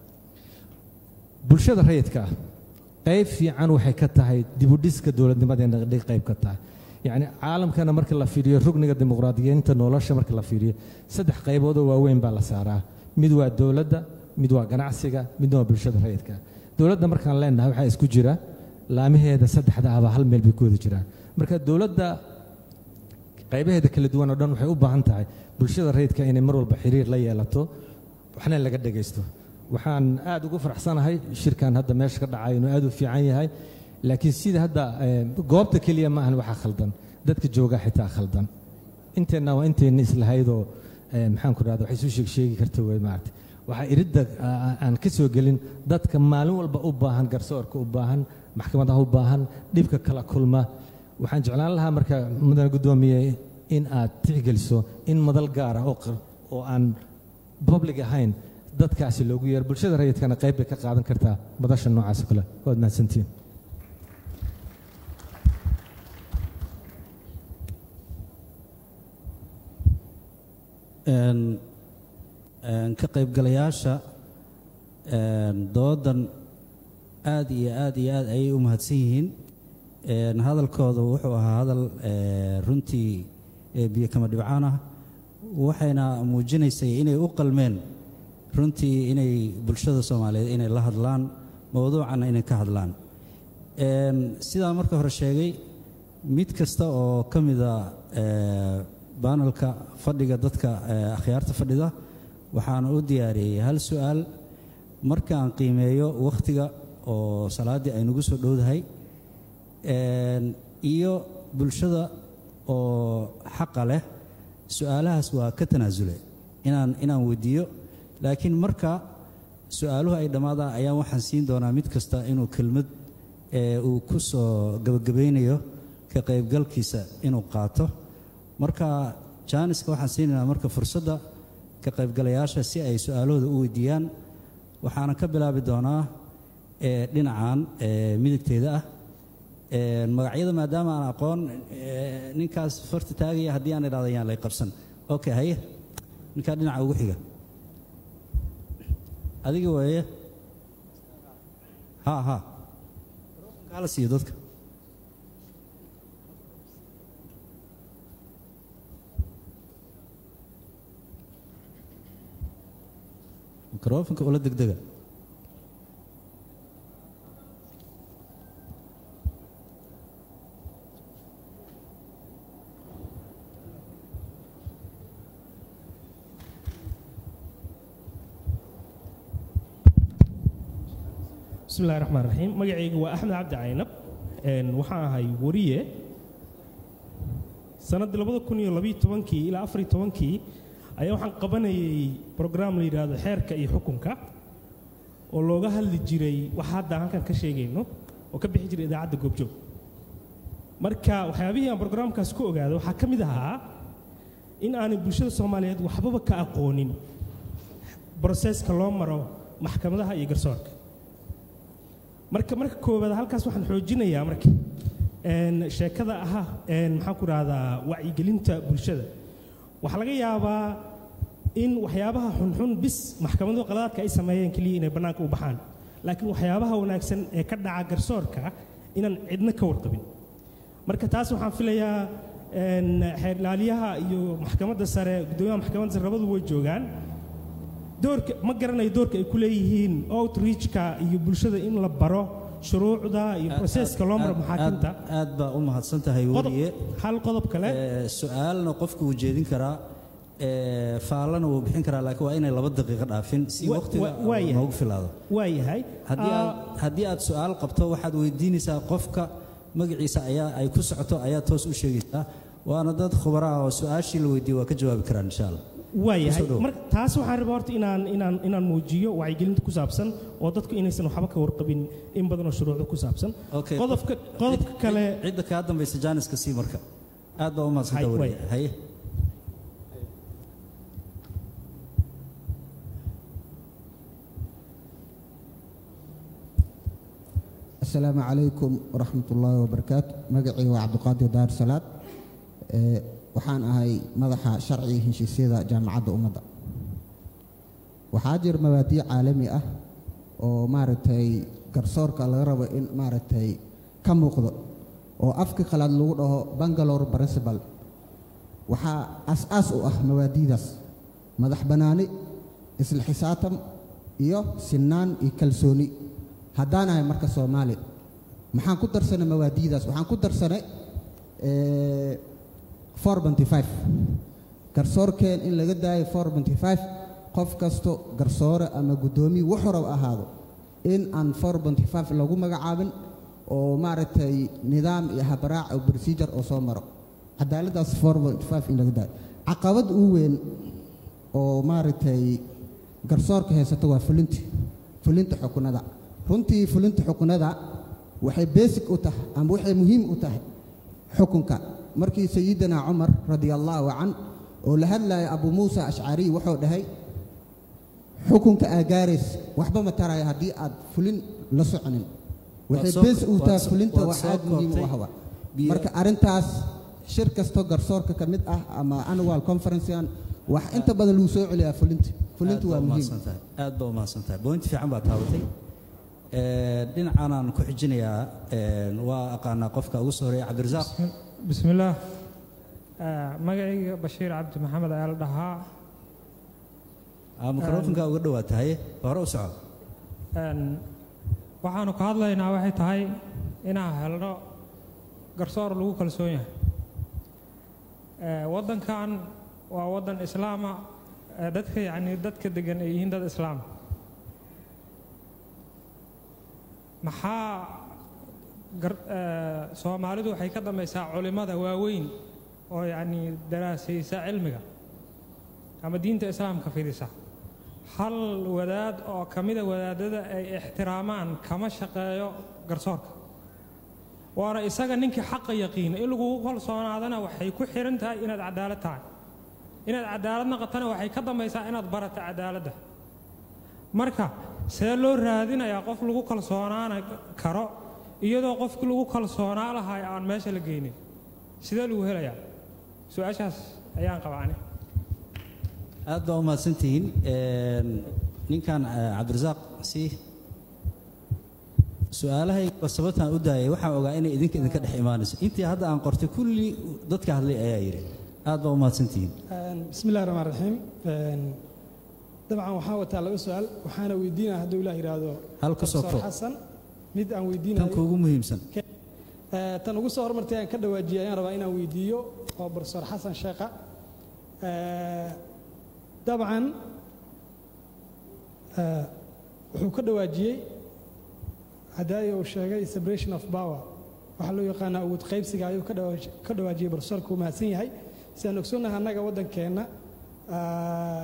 bulshada rayidka ah qayb fiican waxay ka tahay dibudhiska dowladnimadeena dhig qayb ka tahay yacni caalamkana marka la fiiriyo rugniga dimuqraadiyiinta nolosha marka la fiiriyo saddex qaybood oo waaweyn baa la saaraa mid waa dowladda mid waa ganacsiga midna waa bulshada rayidka dowladda markaan leenahay waxaa isku jira laamaheeda saddexda ahba hal meel bay ku wada jiraan marka dowladda qaybaheeda kala duwan oo dhan waxay u baahan tahay bulshada rayidka inay mar walba xiriir la yeelato waxna laga dhegaysto waxaan aad ugu faraxsanahay shirkan hadda meesha ka dhacay inuu aad u fiican yahay laakiin sida hadda eh, goobta keliya ma ahan waxaa khaldan dadka jooga xitaa khaldan inteenna waa inteenna islahaydoo eh, maxaan ku rahda wax isu sheeg sheegi karta wey maarata waxaa iridda aa- aan ka soo gelin dadka maalin walba u baahan garsoorka u baahan maxkamadaha u baahan dhibka kala kulma waxaan jeclaan lahaa marka mudane guddoomiye in aad tixgeliso in madal gaar ah oo qar- oo aan public ahayn dadkaasi loogu yeero bulshada rayidkana qayb bay ka qaadan kartaa madasha noocaas oo kale waad mahadsantihiin Een, een, ka qaybgalayaasha een, doodan aad iyo aad iyo aad ayay u mahadsan yihiin Een, hadalkooda wuxuu ahaa hadal ee, runtii ee, biyo kama dhibcaan ah waxayna muujinaysay inay u qalmeen runtii inay bulshada soomaaliyeed inay la hadlaan mowduucana inay ka hadlaan Een, sidaan marka hore sheegay mid kasta oo ka mida ee, baanalka fadhiga dadka ee, akhyaarta fadhida waxaana u diyaariyey hal su-aal markaan qiimeeyo wakhtiga oo salaaddii ay nagu soo dhowdahay Een, iyo bulshada oo xaqa leh su-aalahaas waa ka tanaasule inaan inaan weydiiyo laakiin marka su-aaluhu ay dhammaadaan ayaan waxaan siin doonaa mid kasta inuu kelmad ee uu ku soo gabagabaynayo ka qaybgalkiisa inuu qaato marka jaaniska waxaan siinaynaa marka fursadda ka qaybgalayaasha si ay su-aalahooda u weydiiyaan waxaana ka bilaabi doonaa ee dhinacan ee midigteeda ah Ee, magacyada maadaama aan aqoon ee, ninkaas farta taagaya haddii aan idhahdo yaan lay qabsan okay haye ninkaa dhinaca ugu xiga adiga weeye ha ha hala siiyo dadka mikrofonka ula degdega bismi illahi raxmaan raxiim magacaygu waa axmed cabdi caynab Een, waxaan ahay wariye sannaddii labada kun iyo labiyo tobankii ilaa afariyo tobankii ayaa waxaan qabanayay brograam la yidhaahdo xeerka iyo xukunka oo looga hadli jiray waxa hadda halkan ka sheegayno oo ka bixi jiray idaacadda goobjoog marka waxyaabihii aan brograamkaas ku ogaaday waxaa ka mid ahaa in aanay bulshada soomaaliyeed waxbaba ka aqoonin broseska loo maro maxkamadaha iyo garsoorka marka marka koowaad halkaas waxaan xoojinayaa marka een, sheekada aha een, maxaan ku rahdaa wacyigelinta bulshada waxaa laga yaabaa in waxyaabaha xunxun bis maxkamadu qaladaadka ay sameeyeen keliya inay bannaanka u baxaan laakiin waxyaabaha wanaagsan ee ka dhaca garsoorka inaan cidna ka warqabin marka taas waxaan filayaa een, xeer ilaaliyaha iyo maxkamadda sare guddoomiyaha maxkamadda sare labadu way joogaan doorka ma garanayo doorka ay ku leeyihiin outreachka iyo bulshada in la baro shuruucda iyo proseska loo maro maxaakiimta aad aad baa u mahadsan tahay qodob weliye hal qodob kale Ee, su-aalna qofku wuu jeedin karaa ee, faallana wuu bixin karaa laakiin waa inay laba daqiiqo dhaafin si Wa- waqtiga wa- waa yahay. noogu filaado waa yahay haddii Ah, aad haddii aad su-aal qabto waxaad weydiinaysaa qofka magaciisa ayaa ay ku socoto ayaa toos u sheegaysaa waana dad khubara ah oo su-aashii la weydiiye waa ka jawaabi karaan insha allah waa yahay Kusoo dhow. marka taas waxaan rabaa horta inaan inaan inaan muujiyo wacyigelinta ku saabsan oo dadku inaysan waxba ka warqabin in badan oo shuruucda ku saabsan Okay, qodobka qof- qodobka cid- kale cidda kaa dambaysa jaaniska sii marka aad baa u mahadsantaa Hay- weliye way. haye asalaamu calaykum waraxmat ullaahi wabarakaatu magacayga waa cabdiqaadir daar salaad Ee, waxaan ahay madaxa sharciga heshiisyada jaamacadda ummadda waxaa jira mabaadiic caalami ah oo maaragtay garsoorka laga rabo in maaragtay ka muuqdo oo afka qalaad lagu dhaho bangalore principal waxaa as-aas u ah mabaadiidaas madax bannaani isla xisaatam iyo sinaan iyo kalsooni haddaan ahay marka soomaali maxaan ku darsanay mawaadiidaas waxaan ku darsanay eh, 425 garsoorkeen in laga daayo 425 qof kasto garsoore ama guddoomiye wuxuu rab ahaado in aan 425 lagu magacaabin oo maaragtay nidaam iyo habraac oo procedure oo soo maro cadaaladdaas 425 in laga daayo caqabad ugu weyn oo maaragtay garsoorka haysata waa fulinti fulinta xukunada runtii fulinta xukunada waxay basic u tahay ama waxay muhiim u tahay xukunka markii sayidina cumar radia allaahu can oo la hadlaya abu muusa ashcariy wuxuu dhahay xukunka aa gaarays waxba ma taraya haddii aad fulin la soconin waxay soo- basic u waad tahay soo- fulinta waad wax soo aad muhiim u koobtay. ahwa Biyo- marka arrintaas shir kasto garsoorka ka mid ah ama annual conferencean wax inta badan lagu soo celiyaa fulinta fulintu waa muhiim aad baa umahadsan tahay bointi fiican baa taabatay Ee, dhinacanaan ku xijinayaa ee, waa aqaanaa qofka ugu soo horeeya cabdirasaaq bismillaah Ah, magacayga bashiir cabdi maxamed ayaa la dhahaa Ah, mikrofonka uga dhawaatahay hore u soco Een, waxaanu ka hadlaynaa waxay tahay inaan helno garsoor lagu kalsoon yahay Eh, waddankan waa waddan islaama eh, dadka yacni dadka degan ay yihiin dad islaama maxaa gar- eh, soomaalidu waxay ka dambaysaa culimmada waaweyn oo yacni daraasaysa cilmiga ama diinta islaamka fidisa hal wadaad oo ka mida wadaadada ay ixtiraamaan kama shaqeeyo garsoorka waana isaga ninkii xaqa yaqiina in lagugu kalsoonaadana waxay ku xihan tahay inaad cadaalad tahay inaad cadaalad naqatana waxay ka dambaysaa inaad barata cadaaladda marka see loo raadinayaa qof lagu kalsoonaan karo iyadoo qofkii lagu kalsoonaa lahay aan meesha la geynin sidee lagu helayaa su-aashaas ayaan qabaa ani aad baa umahadsantihiin Een, ninkan eh, cabdirasaaq si su-aalahayga sababtaan u daayay waxaan ogaa inay idinka idinka dhex imaanayso intii hadda aan qortay kulli dadka hadlay ayaa yidhi aad baa umahadsantihiin بسم الله الرحمن الرحيم dabcan waxaan wataa laba su-aal waxaana weydiinaya hadduu ilaah yidhaahdo Hal ka soo Professor koob. xasan mid aan tan weydiinayo kuugu muhiimsan Eh, tan ugu soo hormartay aan ka dhawaajiyay ayaan rabaa inaan weydiiyo waa professor xasan sheekha Eh, dabcan eh, wuxuu ka dhawaajiyey hadaayo uu sheegay separation of power waxaa loo yaqaanaa awood qaybsiga ayuu ka dhawaaj- ka dhawaajiyey professorku uu mahadsan yahay sidaan ogsoonnahay annaga waddankeenna ah,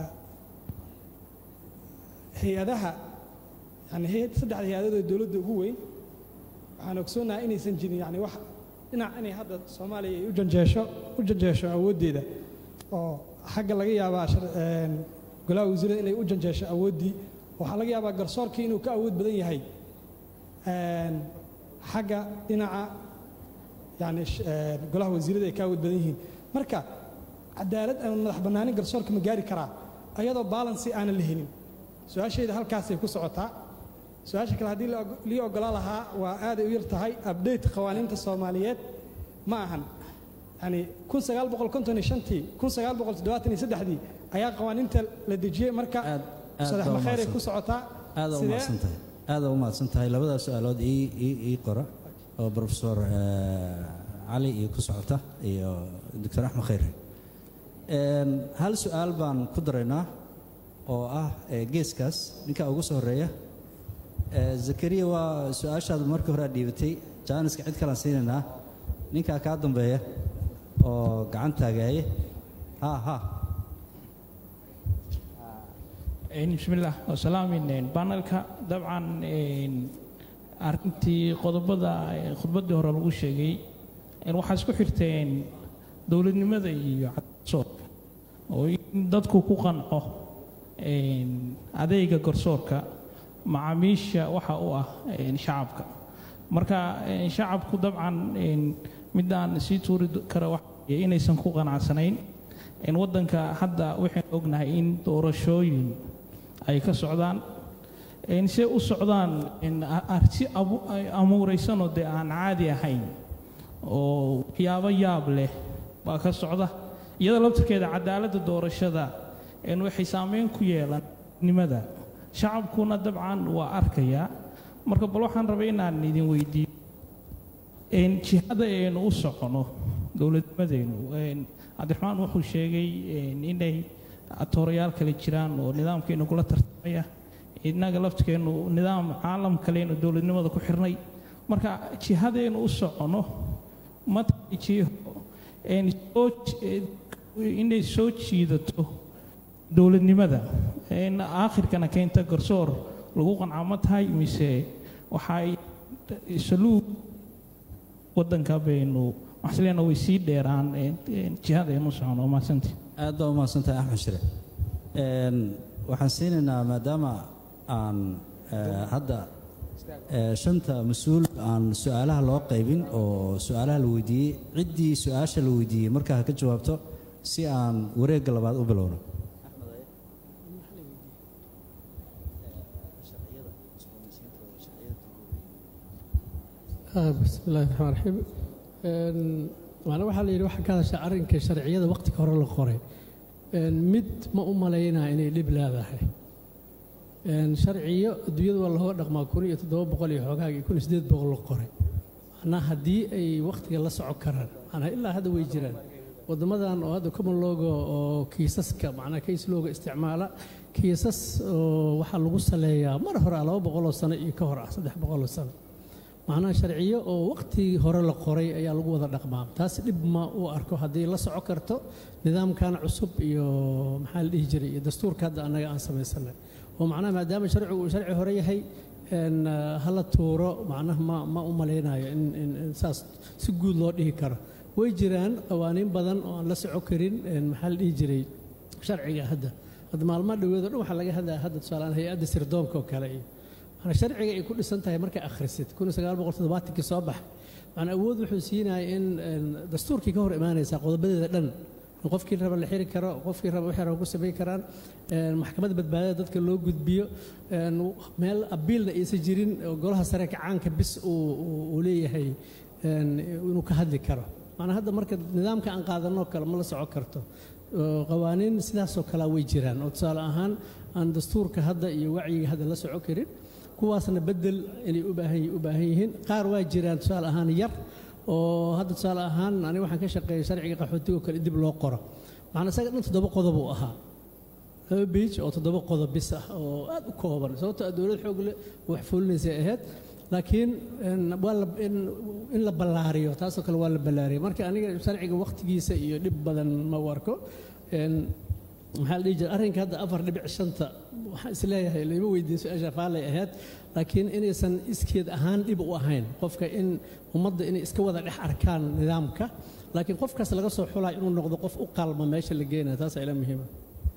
hay-adaha yani hay- saddexda hay-adood ee dowladda ugu weyn waxaan ogsoonnahay inaysan jirin yani wax dhinac inay hadda soomaaliya ay u janjeesho u janjeesho awooddeeda oo xagga laga yaabaa shar- een, golaha wasiirada inay u janjeesho awooddii waxaa laga yaabaa garsoorkii inuu ka awood badan yahay een, xagga dhinaca yani sh- een, golaha wasiirada ay ka awood badan yihiin marka cadaalad ama madax bannaanin garsoorka ma gaari karaa ayadoo balansi aanan la helin su-aashayda halkaasay ku socotaa su-aasha kale haddii la og- lii ogolaa lahaa waa aaday u yar tahay update qawaaniinta soomaaliyeed ma ahan yani kun sagaal boqol konton iyo shantii kun sagaal boqol toddobaatan iyo saddexdii ayaa qawaaniinta la dejiyey marka aad sadex baa makheer ay umahadsan- ku socotaa aad baa Sidee- umahadsan tahay aad baa umahadsan tahay labadaas su-aalood ii ii- ii qora oo professor eh, cali iyo ku socota iyo doctor axmed khayre Een, hal su-aal baan ku daraynaa oo ah eh, geeskaas ninka ugu soo horeeya Eh, zakariya waa su-aashaad markii hore aad dhiibatay jaaniska cid kalaan siinaynaa ninkaa kaa dambeeya oo gacan taagaaya ha ha bismillaah wasalaamin banalka dabcan een, arrintii qodobada ee khudbaddii hore lagu sheegay een, waxaa isku xirteen dowladnimada iyo garsoorka oo in dadku ku qanco een, adeega garsoorka macaamiisha waxa u ah een, shacabka marka een, shacabku dabcan een, midaan sii tuuri kara waxa weeye inaysan ku qanacsanayn in waddanka hadda waxaynu ognahay in doorashooyin ay ka socdaan in se u socdaan in a- arti abu- ay amuuraysanoo dee aan caadi ahayn oo waxyaabo yaab leh baa ka socda iyada laftirkeeda cadaaladda doorashada in waxay saameyn ku yeelan nimada shacabkuna dabcan waa arkaya marka bal waxaan rabay inaan idin weydiiyo een, jihada aynu u socono dowladnimadeenu een, cabdiraxmaan wuxuu sheegay een, inay atoorayaal kale jiraan oo nidaamkeenu kula tartamaya innaga laftirkeenu nidaam caalam kaleynu dowladnimada ku xirnay marka jihadeenu u socono ma tahay jiho een, soo ji- inay soo jiidato dowladnimada een, aakhirkana keenta garsoor lagu qanca ma tahay mise waxay saluug waddanka baynu waxsleena way sii dheeraan jihada aynu socono waa mahadsantii aad baa u mahadsantahay axmed shire Een, waxaan siinaynaa maadaama aan eh, hadda eh, shanta mas-uul aan su-aalaha loo qaybin oo su-aalaha la weydiiyey ciddii su-aasha la weydiiyey markaa ha ka jawaabto si aan wareegga labaad u bilowno Ah, bismi illaahi raxmaan raxiim Een, macna waxaa la yidhi waxaa ka hadashaa arrinka sharciyada waqtiga hore la qoray Een, mid ma u malaynaa inay dhib leedahay Een, sharciyo adduunyada waa lahoo dhaqmaa kun iyo toddoba boqol iyo xoogaag iyo kun iyo siddeed boqol la qoray macnaa haddii ay waqtiga la socon karaan macnaa ilaa hadda way jiraan waddamadan oo hadda common logo oo kiisaska macnaa case logo isticmaala kiisas oo waxaa lagu saleeyaa mar hore ah laba boqoloo sano iyo ka hor ah saddex boqoloo sano macnaha sharciyo oo waqtigii hore la qoray ayaa lagu wada dhaqmaa taas dhib ma u arko haddii la soco karto nidaamkan cusub iyo maxaa la dhihi jiray iyo dastuurka hadda annaga aan samaysanay oo macnaha maadaama sharcigu uu sharci hore yahay een, ah, hala tuuro macnaha ma ma u malaynayo in, in, in saas si guud loo dhihi karo way jiraan qawaaniin badan oo aan la soco karin een, maxaa la dhihi jiray sharciga hadda hadda maalmaha dhaweedo dhan waxaa laga hadlaya hadda tusaaleaan hay-adda sirdoonka oo kale iyo mana sharciga ay ku dhisan tahay markay akhrisid kun iyo sagaal boqol toddobaatankii soo baxay macnaa awood wuxuu siinaya in een, dastuurkii ka hor imaanaysaa qodobadeeda dhan in qofkii raba la xiri karo qofkii raba wixii raba ku samayn karaan een, maxkamadda badbaadada dadka loo gudbiyo een, meel abiilna aysan jirin oo golaha sare kacaanka bis uu uu- uu leeyahay een, inuu ka hadli karo macnaa hadda marka nidaamka aan qaadanoo kale ma la soco karto oo qawaaniin sidaasoo kalea way jiraan oo tusaale ahaan aan dastuurka hadda iyo wacyiga hadda la soco karin kuwaasna bedel inay u baahan u baahan yihiin qaar waa jiraan tusaale ahaan yar oo hadda tusaale ahaan aniga waxaan ka shaqeeyay sharciga qaxootiga oo kale dib loo qoro macnaa isaga dhan toddoba qodob uu ahaa laba beij oo toddoba qodob bis ah oo aad u kooban sababtoo ah dowlad xoog leh oo wax fulinaysay ahayd laakiin een, waa la in, in la ballaariyo taasoo kale waa la ballaariyay marka aniga sharciga waqtigiisa iyo dhib badan ma u arko Een, maxaa la dhihi jira arrinka hadda afar dhibic shanta waxaan isleeyahay layma weydiin su-aasha faalay ahayd laakiin inaysan iskeed ahaan dhib u ahayn qofka in ummadda inay iska wada dhex arkaan nidaamka laakiin qofkaas laga soo xulaa inuu noqdo qof u qalma meesha la geenaya taas ila muhiima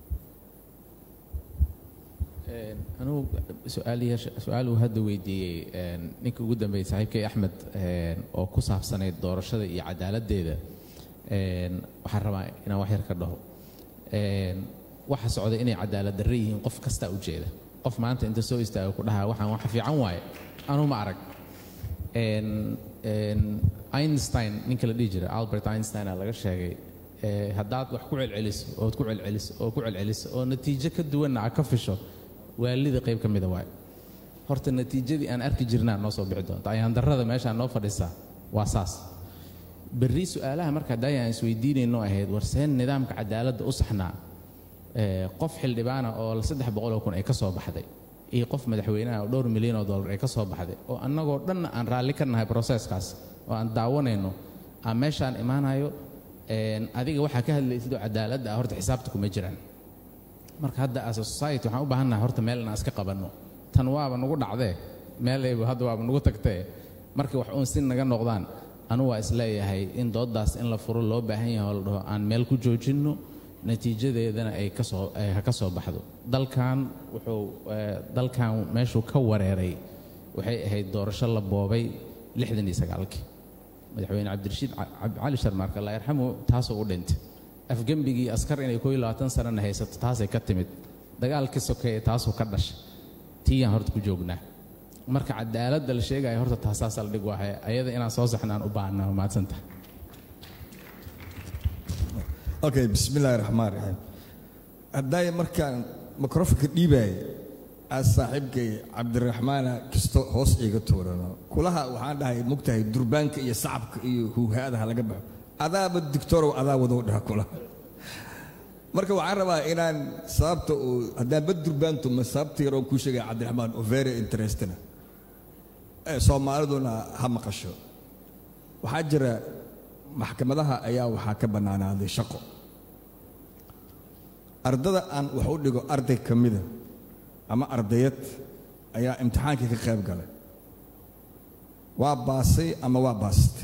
Een, anugu su-aaliyaasha- su-aal uu hadda weydiiyey een, ninka ugu dambeeyey saaxiibkay axmed een, oo ku saabsanayd doorashada iyo cadaaladdeeda een, waxaan rabaa inaan wax yar ka dhaho Een, waxa socda inay cadaalad darre yihiin qof kastaa ujeeda qof maanta inta soo istaaga ku dhahaa waxaan wax fiican waaye anuu ma arag Een, een, einstein ninka la dhihi jiray albert einstein aa laga sheegay ee, haddaad wax ku celceliso ood ku celceliso oo ku celceliso oo natiijo ka duwanna aad ka fisho waalida qayb ka mida waaye horta natiijadii aan arki jirnaa noo soo bixi doonta ayaan darrada meeshaan noo fadhisaa waa saas berri su-aalaha marka hadda aan isweydiinayno ahayd war seen nidaamka cadaaladda u saxnaa ee, qof xildhibaana oo saddex boqoloo kun ay ka soo baxday iyo qof madaxweynaha oo dhowr milyan oo dollar ay ka soo baxday oo annagoo dhanna aan raalli ka nahay proseskaas oo aan daawanayno aan meeshaan imaanayo een, adiga waxaa ka hadlaysid oo cadaaladda ah horta xisaabta kuma jiraan marka hadda as a society waxaan u baahannahay horta meel inaan iska qabanno tan waaba nagu dhacdee meelayba hadda waaba nagu tagtee markii wax uun si naga noqdaan anu waa isleeyahay in dooddaas in la furo loo baahan yahay oo la dhaho aan meel ku joojinno natiijadeedana ay ka soo ay ha ka soo baxdo dalkan wuxuu eh, dalkan meeshuu ka wareeray waxay ahayd doorasho la boobay lixdan iyo sagaalkii madaxweyne cabdirashiid Ca- Cab- cali sharmaarka allah yarxamu taasoo u dhintay afgembigii askar inay koo iyo labaatan sanana haysato taasay ka timid dagaalkii sokeeye taasuu ka dhashay tiiyaan horta ku joognaa marka cadaaladda la sheegaya horta taasaa saldhig waahay ayada inaan soo saxnaan u baahnaa mahadsantahay okay bismillaahi raxmaan raxiim haddaay markaan mikrofonka dhiibaaya aad saaxiibkay cabdiraxmaana kisto hoos iiga tuurano kulaha waxaan dhahay mugtahay durbaanka iyo sacabka iyo huuhaadaha laga baxo adaaba digtorow adaa wadou dhaha kulaha marka waxaan rabaa inaan sababta uu haddaan bad durbaantu ma sababta yaroon kuu sheegaya cabdiraxmaan oo very interesting ee soomaaliduna ha maqasho waxaa jira maxkamadaha ayaa waxaa ka bannaanaaday shaqo ardada aan wax u dhigo arday ka mida ama ardayad ayaa imtixaankii ka qayb galay waa baasay ama waa baasatay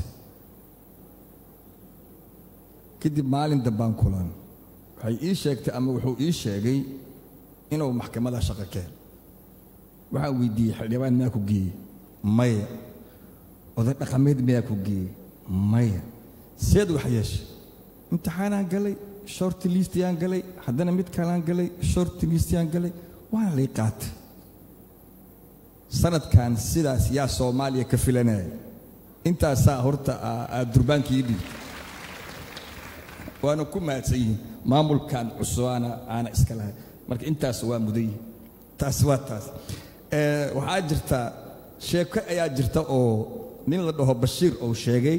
kadib maalin dambaan kulan waxay ii sheegtay ama wuxuu ii sheegay inuu maxkamada shaqo ka helo waxaan weydiiyey xildhibaan miyaa ku geeyey maya oday dhaqameed miyaa ku geeyey maya seed wax yeeshay imtixaanaan galay short listiyaan galay haddana mid kalaan galay short listiyaan galay waana lay qaatay sanadkan sidaas yaa soomaaliya ka filanaya intaasaa horta aad durbaankii dhiibtay waana ku mahadsan yihiin maamulkan cusubaana aana iska lahay marka intaas waa mudan yihin taas waa taas waxaa jirta sheeko ayaa jirta oo nin la dhaho bashiir oo sheegay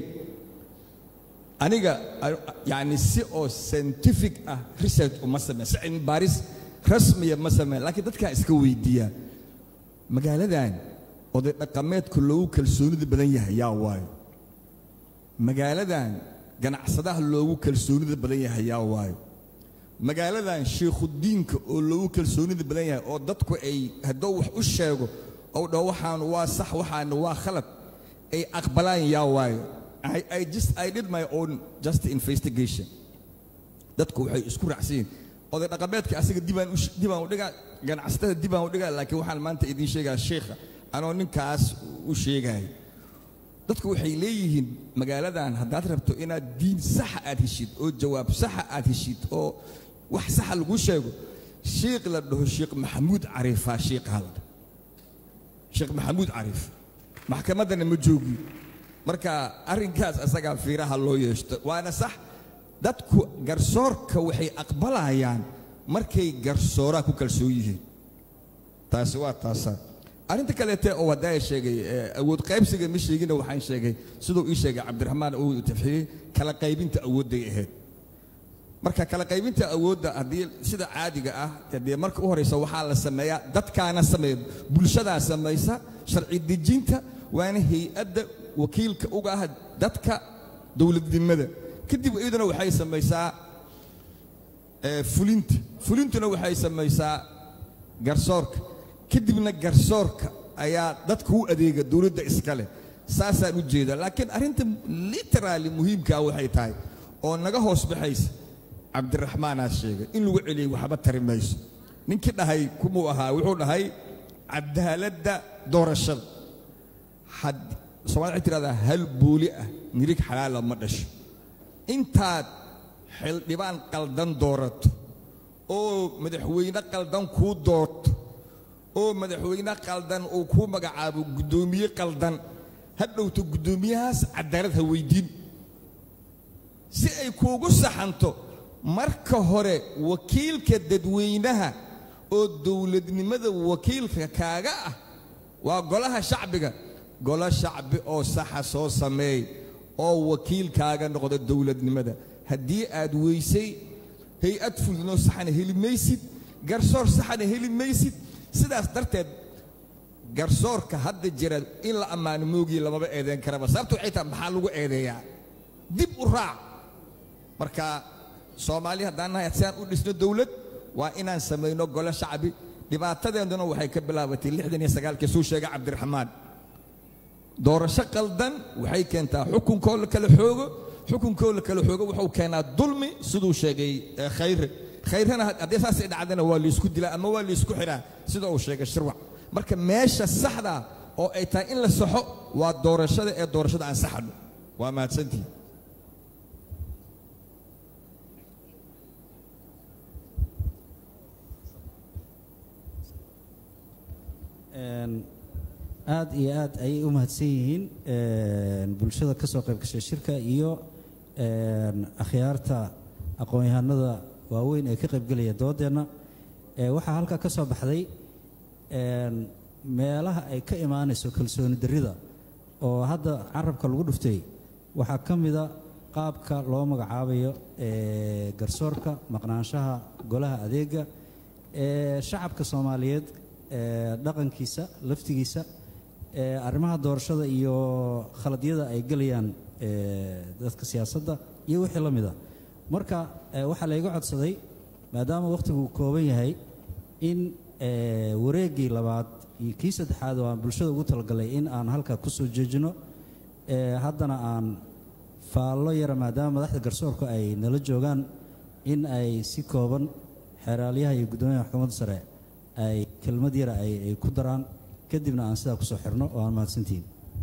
aniga yani si oo scientific ah research uma sameyn si cilmi baaris rasmiya ma sameyn laakiin dadkaa iska weydiiyaa magaaladan oday dhaqameedka loogu kalsoonida badan yahay yaa waayo magaaladan ganacsadaha loogu kalsoonida badan yahay yaa waayo magaaladan sheikhudiinka oo loogu kalsoonida badan yahay oo dadku ay hadduu wax u sheego ou dhaho waxaan waa sax waxaana waa khalad ay aqbalaan yaa waayo I, I just I did my own just investigation dadku waxay isku raacsan yihiin oday dhaqameedka asiga dibaan u dibaan u dhigaa ganacsatada dibaan u dhigaa laakiin waxaan maanta idiin sheegaa sheekha anoo ninkaas u sheegaya dadku waxay leeyihiin magaaladan haddaad rabto inaad diin saxa aad heshid oo jawaab saxa aad heshid oo wax saxa lagu sheego sheekh la dhaho sheekh maxamuud cariifaa sheekhaa la dhaho sheekh maxamuud cariif maxkamaddana ma joogi marka arrinkaas asagaa fiiraha loo yeeshto waana sax dadku garsoorka waxay aqbalayaan markay garsooraa ku kalsoon yihiin taasi waa taasa arrinta kaleete oo haddaa sheegay awood qaybsiga ma sheegina waxaan sheegay siduu ii sheegay cabdiraxmaan uu tafxiyey kala qaybinta awoodday ahayd marka kala qaybinta awoodda haddii sida caadiga ah dee marka u horeysa waxaa la sameeyaa dadkaana sameeya bulshadaa samaysa sharci dejinta waana hay-adda wakiilka uga ah dadka dowladnimada kadib iyaduna waxay samaysaa fulinta fulintuna waxay samaysaa garsoorka kadibna garsoorka ayaa dadka u adeega dowladda iskale saasaan u jeeda laakiin arrinta literaali muhiimkaa waxay tahay oo naga hoos baxaysa cabdiraxmaanaa sheegay in lagu celiyey waxba tari mayso ninkii dhahay kumuu ahaa wuxuu dhahay cadaaladda doorashada somaali waxay tirahdaa hal buuli ah nirig xalaala ma dhasho intaad xildhibaan qaldan doorato oo madaxweyne qaldan kuu doorto oo madaxweyne qaldan uu kuu magacaabo guddoomiye qaldan ha dhowto guddoomiyahaas cadaalad ha weydiin si ay kuugu saxanto marka hore wakiilka dadweynaha oo dowladnimada wakiilka kaaga ah waa golaha shacbiga golo shacbi oo saxa soo sameey oo wakiilkaaga noqda dowladnimada haddii aad weysay hay-ad fulinoo saxana heli maysid garsoor saxana heli maysid sidaas darteed garsoorka hadda jira in la ammaano moogii lamaba eedeyn karaba sababta waxay tahay maxaa lagu eedeeyaa dib u raac marka soomaali haddaan nahay si aan u dhisno dowlad waa inaan samayno golo shacbi dhibaatadeeduna waxay ka bilaabatay lixdan iyo sagaalkii suu sheegay cabdiraxmaan doorasho qaldan waxay keentaa xukunkoo la kala xoogo xukunkoo la kala xoogo wuxuu keenaa dulmi siduu sheegay khayre khayrena haddii saasay dhacdana waa laysku dilaa ama waa laysku xiraa sida uu sheegay shirwac marka meesha saxda oo ay tahay in la saxo waa doorashada ee doorashada aan saxno waa mahadsantihi aad iyo aad ayay u mahadsan yihiin bulshada ka soo qayb gashay shirka iyo akhyaarta aqoon-yahanada waaweyn ee ka qaybgelaya doodeenna waxaa halkaa ka soo baxday meelaha ay ka imaanayso kalsooni darrida oo hadda carabka lagu dhuftay waxaa ka mida qaabka loo magacaabayo garsoorka maqnaanshaha golaha adeega ee shacabka soomaaliyeed dhaqankiisa laftigiisa arrimaha doorashada iyo khaladyada ay gelayaan dadka siyaasadda iyo wixii la mida marka waxaa layga codsaday maadaama wakhtigu uu kooban yahay in wareeggii labaad iyo kii saddexaad oo aan bulshada ugu talagalay in aan halkaa ku soo jeejino ee haddana aan faallo yara maadaama madaxda garsoorku ay nala joogaan in ay si kooban xeraalyaha iyo guddoomiyaha maxkamadda sare ay kelmad yara ay ay ku daraan kadibna aan sidaa kusoo xirno oo aan mahadsantihiin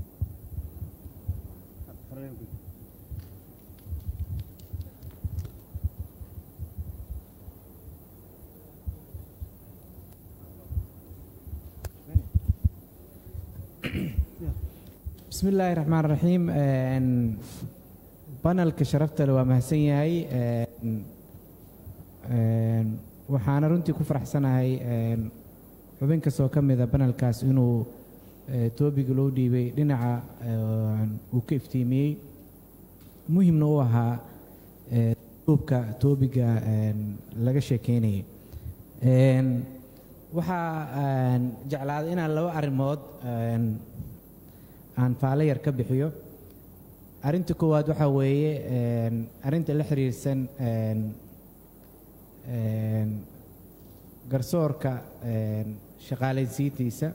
بسم الله الرحمن الرحيم een, panelka sharafta leh waa mahadsan yahay een, een, waxaana runtii ku faraxsanahay een, xubin kastoo ka mida panelkaas inuu eh, toobiga loo dhiibay dhinaca een, uu ka iftiimiyey muhimna u ahaa eh, duubka toobiga een, laga sheekeynayay Een, waxaa een, jeclaaday inaan laba arrimood een, aan faalo yar ka bixiyo arrinta koowaad waxaa weeye een, arrinta la xiriirsan een, een, garsoorka een, shaqaalaysiintiisa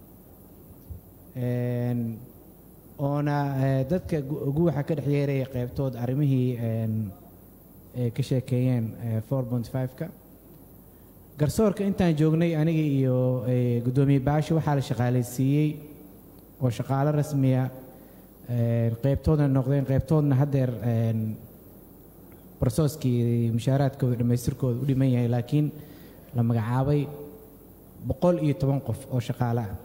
een, oona eh, dadka gu- guwaxa ka dhex yeeraya qaybtood arrimihii een, ay ka sheekeeyeen eh, 4.5ka garsoorka intaan joognay aniga iyo eh, guddoomiye baashi waxaa la shaqaalaysiiyey oo shaqaalo rasmiya een, qaybtoodna noqdeen qaybtoodna haddeer een, barsooskii mushaaraadkooda dhammaystirkooda u dhiman yahay laakiin la magacaabay boqol iyo toban qof oo shaqaale ah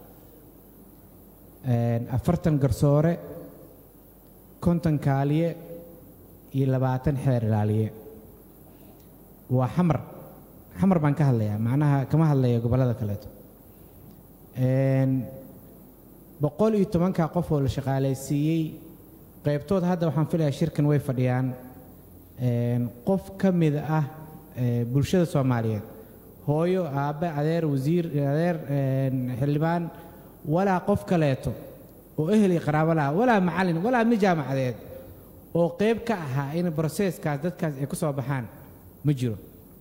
Een, afartan garsoore konton kaaliye iyo labaatan xeer ilaaliye waa xamar xamar baan ka hadlayaa macnaha kama hadlaya gobollada kaleeto Een, boqol iyo tobanka qof oo la shaqaalaysiiyey qaybtood hadda waxaan filayaa shirkan way fadhiyaan Een, qof ka mid ah ee, bulshada soomaaliyeed hooyo aabbe adeer wasiir adeer een, xildhibaan walaa qof kaleeto oo ehel iyo qaraabo laha walaa macallin walaa mid jaamacadeed oo qayb ka ahaa in broseeskaas dadkaas ay ku soo baxaan ma jiro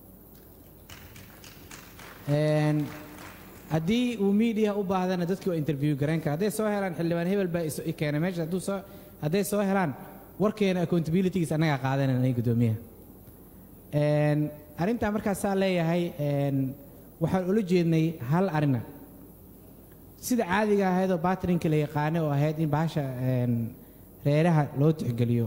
Een, haddii uu miidiya u baahdana dadkii waa interview garayn kara hadday soo helaan xildhibaan hebel baa iso- i keenay meesha hadduu soo hadday soo helaan warkeena accountabilitygiis annagaa qaadanayna guddoomiyaha Een, arrintaa markaasaa leeyahay een, waxaan ula jeednay hal arina sida caadiga ahayd oo baatrinka la yaqaanay oo ahayd in bahasha een, reeraha loo tixgeliyo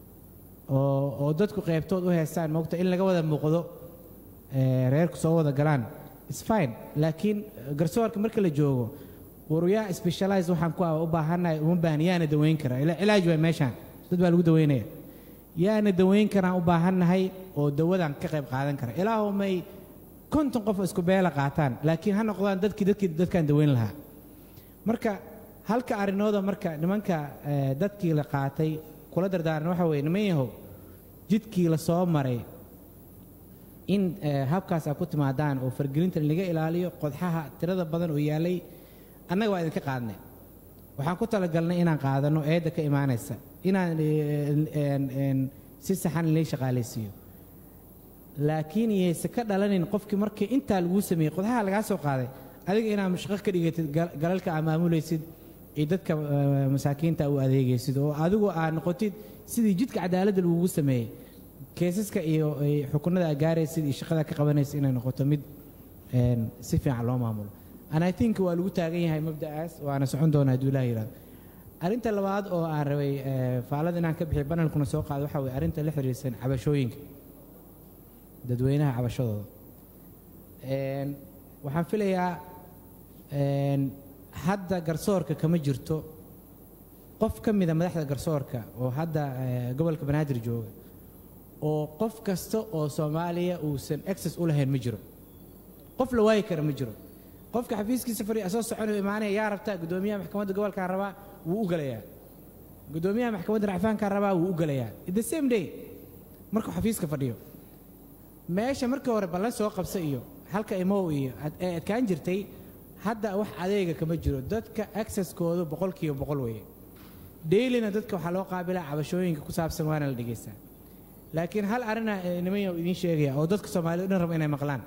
oo oo dadku qaybtood u heestaan moogta in laga wada muuqdo ee, reerku soo wada galaan is fine laakiin eh, garsoorka marka la joogo waruyaa specialize waxaan ku ah u baahannahay uma baahan yaana daweyn kara ila cilaaj waa meeshaan dad baa lagu daweynaya yaana daweyn karaan u baahannahay oo dawadan ka qayb qaadan kara ilaahu may konton qof oo isku beela qaataan laakiin ha noqdaan dadkii dadkii dadkaan daweyn lahaa marka halka arrinooda marka nimanka eh, dadkii la qaatay kula dardaaran waxa weeye niman yahow jidkii la soo maray in eh, habkaas aad ku timaadaan oo fargelinta laga ilaaliyo qodxaha tirada badan oo yaalay annaga waa idinka qaadnay waxaan ku talagalnay inaan qaadano eedda ka imaanaysa inaan eh, en- en si saxan lay shaqaalaysiiyo laakiin yayse ka dhalanin qofkii markii intaa laguu sameeyey qodxaha lagaa soo qaaday adiga inaad shaqo ka dhigatid gal- galalka aad maamulaysid iyo dadka eh, masaakiinta u adeegaysid oo adigu aad noqotid sidii jidka cadaaladda lagugu sameeyey keesaska iyo ay xukunada aad gaaraysid iyo shaqada ka qabanaysid inay noqoto mid een, si fiican loo maamulo and i think waa lagu taagan yahay mabda'aas waana socon doonaa hadduu ilaah yidhahdo arrinta labaad oo aan rabay eh, faalada inaan ka bixiyo banalkuna soo qaado waxaa weye arrinta la xiriirsan cabashooyinka dadweynaha cabashadooda Een, waxaan filayaa een, hadda garsoorka kama jirto qof ka mida madaxda garsoorka oo hadda eh, gobolka banaadir jooga oo qof kasta oo soomaaliya uusan access u lahayn ma jiro qof la waayi kara ma jiro qofka xafiiskiisa fadhiya soo soconayo imaanaya yaa rabta guddoomiyaha maxkamadda gobolkaa rabaa wuu u galayaa guddoomiyaha maxkamadda racfaankaa rabaa wuu u galayaa the same day markuu xafiiska fadhiyo meesha markii hore ballan soo qabsa iyo halka imow iyo ad- ee adkaan jirtay hadda wax adeega kama jiro dadka accesskoodu boqolkiiba boqol weeye dailina dadka waxaa loo qaabilaa cabashooyinka ku saabsan waana la dhegaystaa laakiin hal arina niman yaa idiin sheegaya oo dadka soomaaliyed o dhan raba inay maqlaan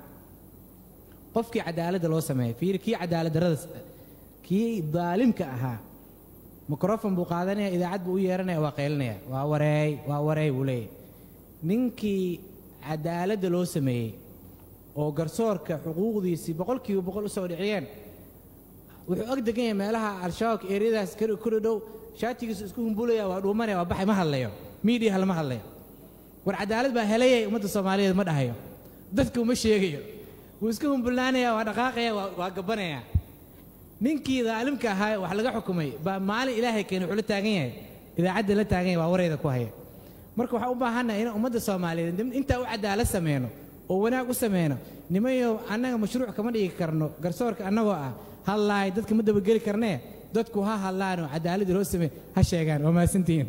qofkii cadaaladda loo sameeyay fiiri kii cadaalad darrada kii daalimka ahaa mikrofon buu qaadanaya idaacad buu u yeeranaya waa qaylinaya waa wareey waa wareey buu leeyahy ninkii cadaaladda loo sameeyey oo garsoorka xuquuqdiisii boqolkiiba boqol u soo dhiciyeen wuxuu ag degan yahay meelaha al-shabaabka eeriyadaas kuri dhow shaatigiisu isku humbulaya waa dhuumanaya waa baxay ma hadlayo miidiyaha lama hadlayo war cadaalad baa helayay ummadda soomaaliyeed ma dhahayo dadka uma sheegayo wuu iska humbulnaanaya waa dhaqaaqaya waa waa gabanaya ninkii daalimka ahaa wax laga xukumay baa maalin ilaahay keenay wuxuu la taagan yahay idaacadda la taagan yahay waa warayda ku haya marka waxaan u baahannahay inaan ummadda soomaaliyeed intaa u cadaalad sameyno oo wanaag u sameyno nimayo annaga mashruuc kama dhigi karno garsoorka annagoo ah hadlaay dadka ma dabageli karnee dadku ha hadlaanoo cadaaladda loo sameey ha sheegaan waa mahadsantihiin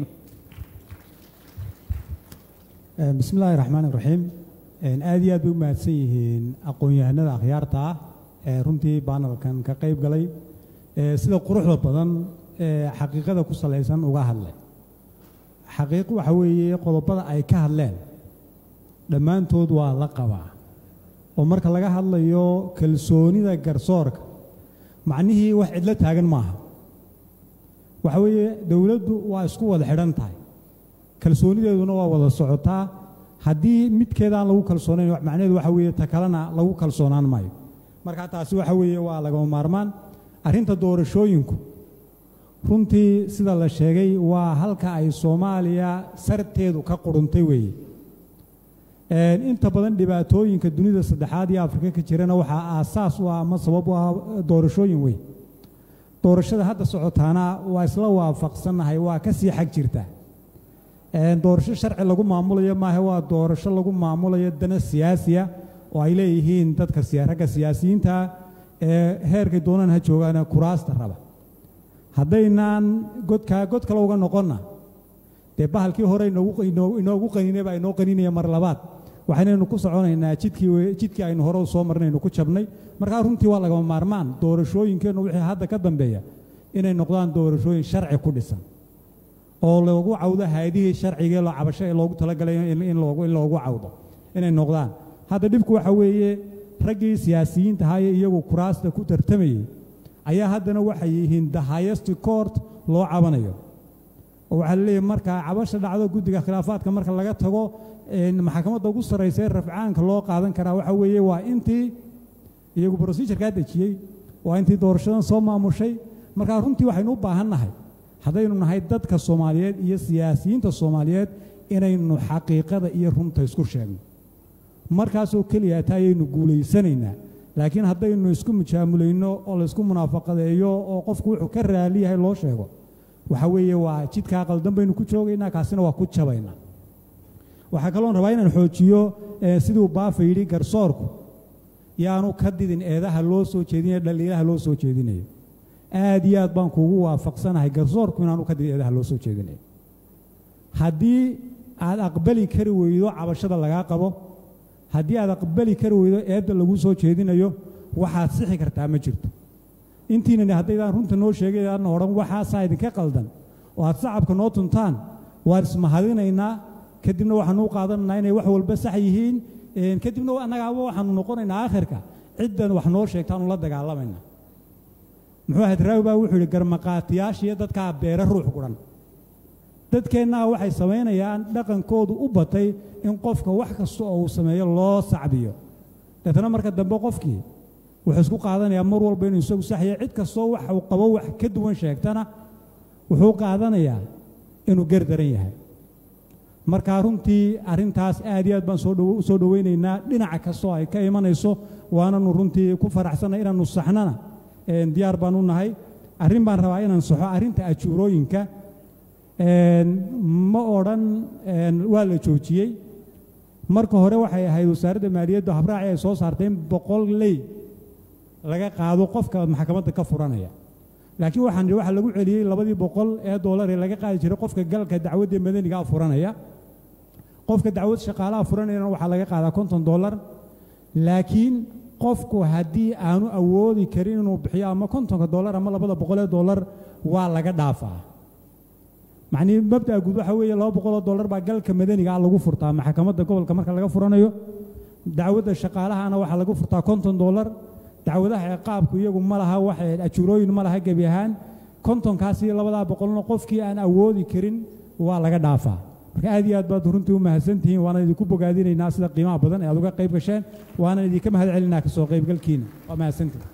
bismi illaahi raxmaan iraxiim aad iyo aad bay u mahadsan yihiin aqoon-yahanada akhyaarta ah ee runtii baanalkan ka qayb galay ee sida quruxda badan ee xaqiiqada ku salaysan uga hadlay xaqiiq waxa weeye qodobada ay ka hadleen dhammaantood waa la qabaa oo marka laga hadlayo kalsoonida garsoorka macnihii wax cidlo taagan maaha waxa weeye dowladdu waa isku wada xidhan tahay kalsoonideeduna waa wada socotaa haddii midkeedaan lagu kalsoonayn macnaheedu waxa weeye ta kalena lagu kalsoonaan maayo marka taasi waxa weeye waa lagama maarmaan arrinta doorashooyinku runtii sida la sheegay waa halka ay soomaaliya sarteedu ka quruntay weeye inta badan dhibaatooyinka dunida saddexaad iyo afrika ka jirana waxaa aasaas u ah ama sabab u ah doorashooyin weyn doorashada hadda socotaana waa isla waafaqsannahay waa ka sii xag jirtaa doorasho sharci lagu maamulayo maahe waa doorasho lagu maamulayo dana siyaasiya oo ay leeyihiin dadka ragga siyaasiyiinta ee heerkay doonaan ha joogaana kuraasta raba haddaynaan godkaa god kale uga noqonna dee bahalkii hore inoogu qaninay baa inoo qaninaya mar labaad waxaynaynu ku soconaynaa jidkii jidkii aynu hore u soo marnaynu ku jabnay markaa runtii waa lagama maarmaan doorashooyinkeennu wixii hadda ka dambeeya inay noqdaan doorashooyin sharci ku dhisan oo loogu cawdo hay-adihii sharcigee loo cabasho ee loogu talagalay in loogu cawdo inay noqdaan hadda dhibku waxa weeye raggii siyaasiyiinta ahaa ee iyagu kuraasta ku tartamayey ayaa haddana waxay yihiin the highest court loo cabanayo oo waxaa la leeyahay marka cabasha dhacdo guddiga khilaafaadka marka laga tago maxkamadda ugu sarraysa ee rafcaanka loo qaadan karaa waxa weeye waa intii iyagu procedurkaa dejiyey waa intii doorashadan soo maamushay markaa runtii waxaynu u baahan nahay haddaynu nahay dadka soomaaliyeed iyo siyaasiyiinta soomaaliyeed inaynu xaqiiqada iyo runta isku sheegno markaasoo keliya taa ayaynu guulaysanaynaa laakiin haddaynu isku mujaamulayno oo laysku munaafaqadeeyo oo qofku wuxuu ka raali yahay loo sheego waxa weeye waa jidkaa qaldan baynu ku joogaynaa kaasina waa ku jabaynaa waxaa kaloon rabaa inaan xoojiyo siduu baafa yidhi garsoorku yaanu ka didin eedaha loo soo jeedinayo dhaliilaha loo soo jeedinayo aad iyo aad baan kuugu waafaqsanahay garsoorku inaanu ka didin eedaha loo soo jeedinayo haddii aad aqbali kari weydo cabashada lagaa qabo haddii aad aqbali kari weydo eedda lagu soo jeedinayo waxaad sixi kartaa ma jirto intiinani haddaydaan runta noo sheegaydaan odhan waxaasaa idinka qaldan oo aad sacabka noo tuntaan waan ismahadinaynaa kadibna waxaanu u qaadanaynaa inay wax walba sax yihiin kadibna annagaaba waxaanu noqonaynaa aakhirka ciddan wax noo sheegtaanu la dagaalamayna muxuu ahayd raawi baa wuxuu yidhi garmaqaatiyaashiiyo dadkaa beere ruux gudhan dadkeennaa waxay samaynayaan dhaqankoodu u batay in qofka wax kasta oo uu sameeyo loo sacbiyo deetna marka dambe qofkii wuxuu isku qaadanayaa mar walba inuu isagu saxya cid kastoo wax uu qabo wax ka duwan sheegtana wuxuu qaadanayaa inuu gerdaran yahay marka runtii arrintaas aad iyo aad baan soo soo dhowaynaynaa dhinaca kastoo ay ka imanayso waananu runtii ku faraxsannay inaannu saxnana diyaar baan u nahay arrin baan rabaa inaan saxo arrinta ajuurooyinka ma odhan waa la joojiyey marka hore waxay ahayd wasaaradda maaliyaddu habraaci ay soo saartay in boqol ley laga qaado qofka maxkamadda ka furanaya laakiin waxaan waxa lagu celiyey labadii boqol ee doolar ee laga qaadi jiray qofka galka dacwadda madanigaa furanaya qofka dacwad shaqaalaha furanayana waxaa laga qaadaa konton doolar laakiin qofku haddii aanu awoodi karin inuu bixiyo ama kontonka doolar ama labada boqol ee doolar waa laga dhaafaa macnihii mabda'a guud waxa weeye laba boqoloo dollar baa galka madaniga ah lagu furtaa maxkamadda gobolka marka laga furanayo dacwadda shaqaalahana waxaa lagu furtaa konton dollar dacwadaha ciqaabku iyagu ma laha wax ajuurooyin ma laha gebi ahaan kontonkaas iyo labadaa boqolna qofkii aan awoodi karin waa laga dhaafaa marka aad iyo aad baad runtii u mahadsantihiin waana idinku bogaadinaynaa sida qiimaha badan ee aad uga qayb gasheen waana idinka mahad celinaa ka soo qaybgalkiina waa mahadsantihin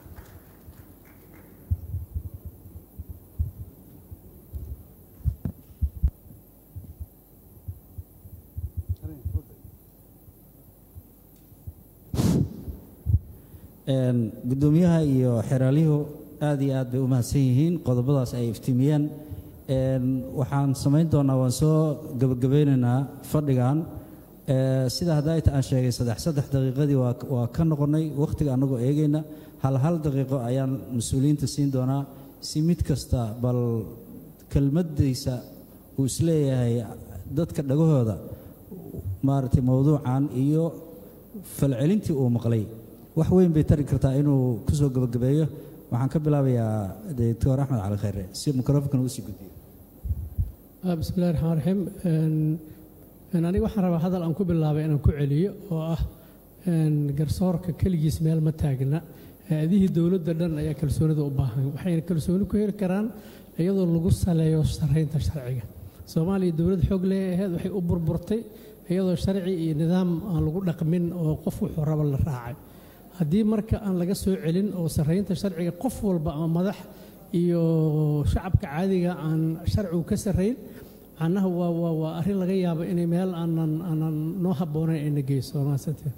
Een, guddoomiyaha iyo xeraalyuhu aad iyo aad bay u mahadsan yihiin qodobadaas ay iftiimiyeen Een, waxaan samayn doonaa waan soo gebagabeynaynaa fadhigan Ee, sida haddaayta aan sheegay saddex saddex daqiiqadii waa waa ka noqonnay wakhtiga annagoo eegayna hal hal daqiiqo ayaan mas-uuliyiinta siin doonaa si mid kasta bal kelmaddiisa uu isleeyahay dadka dhagahooda maaragtay mowduucan iyo falcelintii uu maqlay wax weyn bay tari kartaa inuu ku soo gebagabeeyo waxaan ka bilaabayaa doctor axmed cali khayre si microfonkan usii gudbiyo Ah, bismi illahi raxmaan raxiim Een, een, aniga waxaan rabaa hadal aan ku bilaabay inaan ku celiyo oo ah een, garsoorka keligiis meel ma taagna hay-adihii dowladda dhan ayaa kalsoonida u baahan waxayna kalsooni ku heli karaan iyadoo lagu saleeyo sarreynta sharciga soomaaliya dowlad xoog lee ahayd waxay u burburtay iyadoo sharci iyo nidaam aan lagu dhaqmin oo qof wuxuu raba la raacay haddii marka aan laga soo celin oo sarreynta sharciga qof walba ama madax iyo shacabka caadiga aan sharcigu ka sarrayn macnaha waa waa waa arrin laga yaabo inay meel aanan aanan noo habboonayn ayna geyso waa mahadsantihin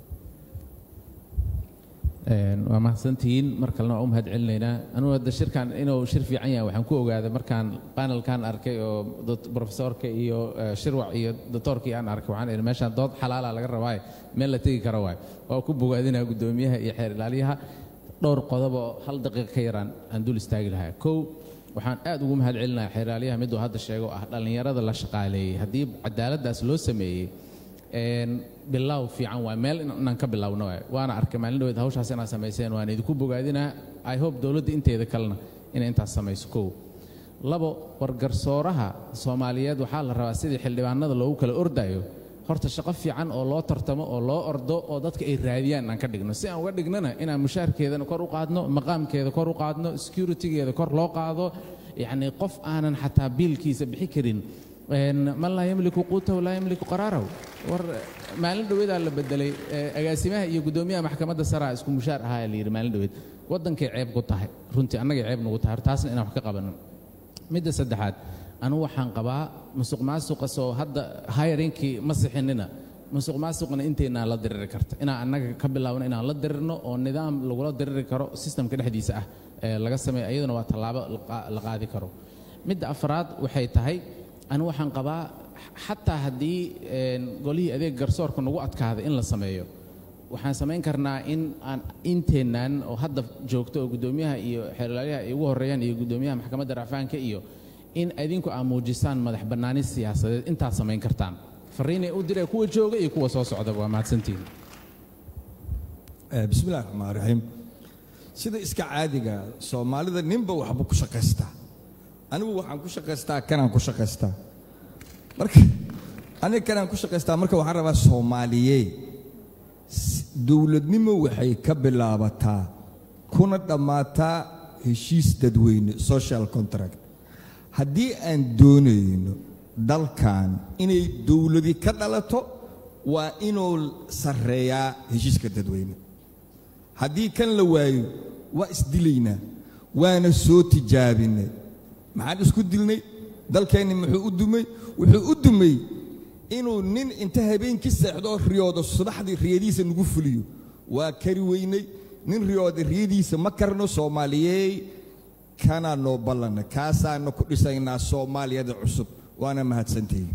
Een, waa mahadsantihiin mar kalena waa u mahad celinaynaa anugu hadda shirkan inuu shir fiican yahay waxaan ku ogaaday markaan panelkan arkay oo dot- profesorka iyo eh, shirwac iyo doctorkii aan arkay waxaan idhi meeshaan dood xalaala laga rabaaye meel la tegi karo waay waa ku bogaadinaa guddoomiyaha iyo xeer ilaaliyaha dhowr qodob oo hal daqiiqa ka yaraan aan dul istaagi lahaa kow waxaan aad ugu mahad celinayaa xeer ilaaliyaha miduu hadda sheego ah dhallinyarada la shaqaaleeyey haddii cadaaladdaas loo sameeyey een, bilow fiican waay meel in- inaan ka bilowno waay waana arkay maalin dhaweed hawshaas inaad samayseen waan idinku bogaadinaa i hope dowladda inteeda kalena inay intaas samayso kow labo wargarsooraha soomaaliyeed waxaa la rabaa sidii xildhibaanada loogu kala ordayo horta shaqo fiican oo loo tartamo oo loo ordo oo dadka ay raadiyaan aan ka dhigno si aan uga dhignana inaan mushaarkeedana kor u qaadno maqaamkeeda kor u qaadno securitygeeda kor loo qaado yacni qof aanan xataa biilkiisa bixi karin Een, man laa yamliku quutahu laa yamliku qaraarahu war maalin dhaweedaa la bedelay ee, agaasimaha iyo guddoomiyaha maxkamadda saraa isku mushaar ahaa la yidhi maalin dhaweed waddankay ceeb ku tahay runtii annagay ceeb nagu tahay taasna inaan wax ka qabanno midda saddexaad anigu waxaan qabaa musuq maasuqa soo hadda hayrinkii ma sixinina musuq maasuqna inteynaa la diriri karta inaan annaga ka bilaabno inaan la dirirno oo nidaam lagula diriri karo sistamka dhexdiisa ah ee laga sameeyo iyaduna waa tallaabo la qa- la qaadi karo midda afraad waxay tahay anigu waxaan qabaa xataa haddii een, golihii adeeg garsoorka nagu adkaaday in la sameeyo waxaan samayn karnaa in aan inteennan oo hadda joogto oo guddoomiyaha iyo xeerlaaliyaha ay ugu horreeyaan iyo guddoomiyaha maxkamadda racfaanka iyo in idinku aad muujisaan madax bannaani siyaasadeed intaad samayn kartaan fariinay u diree kuwa jooga iyo kuwa soo socdaba waa mahadsantihiin Eh, bismillahi raxmaan raxiim sida iska caadiga soomaalida ninba waxba ku shaqaystaa anigu waxaan ku shaqaystaa kanaan ku shaqaystaa marka aniga kanaan ku shaqaystaa marka waxaan rabaa soomaaliyee s- dowladnimo waxay ka bilaabataa kuna dhammaataa heshiis dadweyne social contract haddii aan doonayno dalkan inay dowladi ka dhalato waa inuu sarreeyaa heshiiska dadweyne haddii kan la waayo waa isdilaynaa waana soo tijaabinay maxaan isku dilnay dalkeenni muxuu u dumay wuxuu u dumay inuu nin inta habeenkii seexdo oo riyoodo subaxdii riyadiisa nagu fuliyo waa kari weynay nin riyooda riyadiisa ma karno soomaaliyeey kanaa noo ballanna kaasaana ku dhisaynaa soomaaliyada cusub waana mahadsantihiin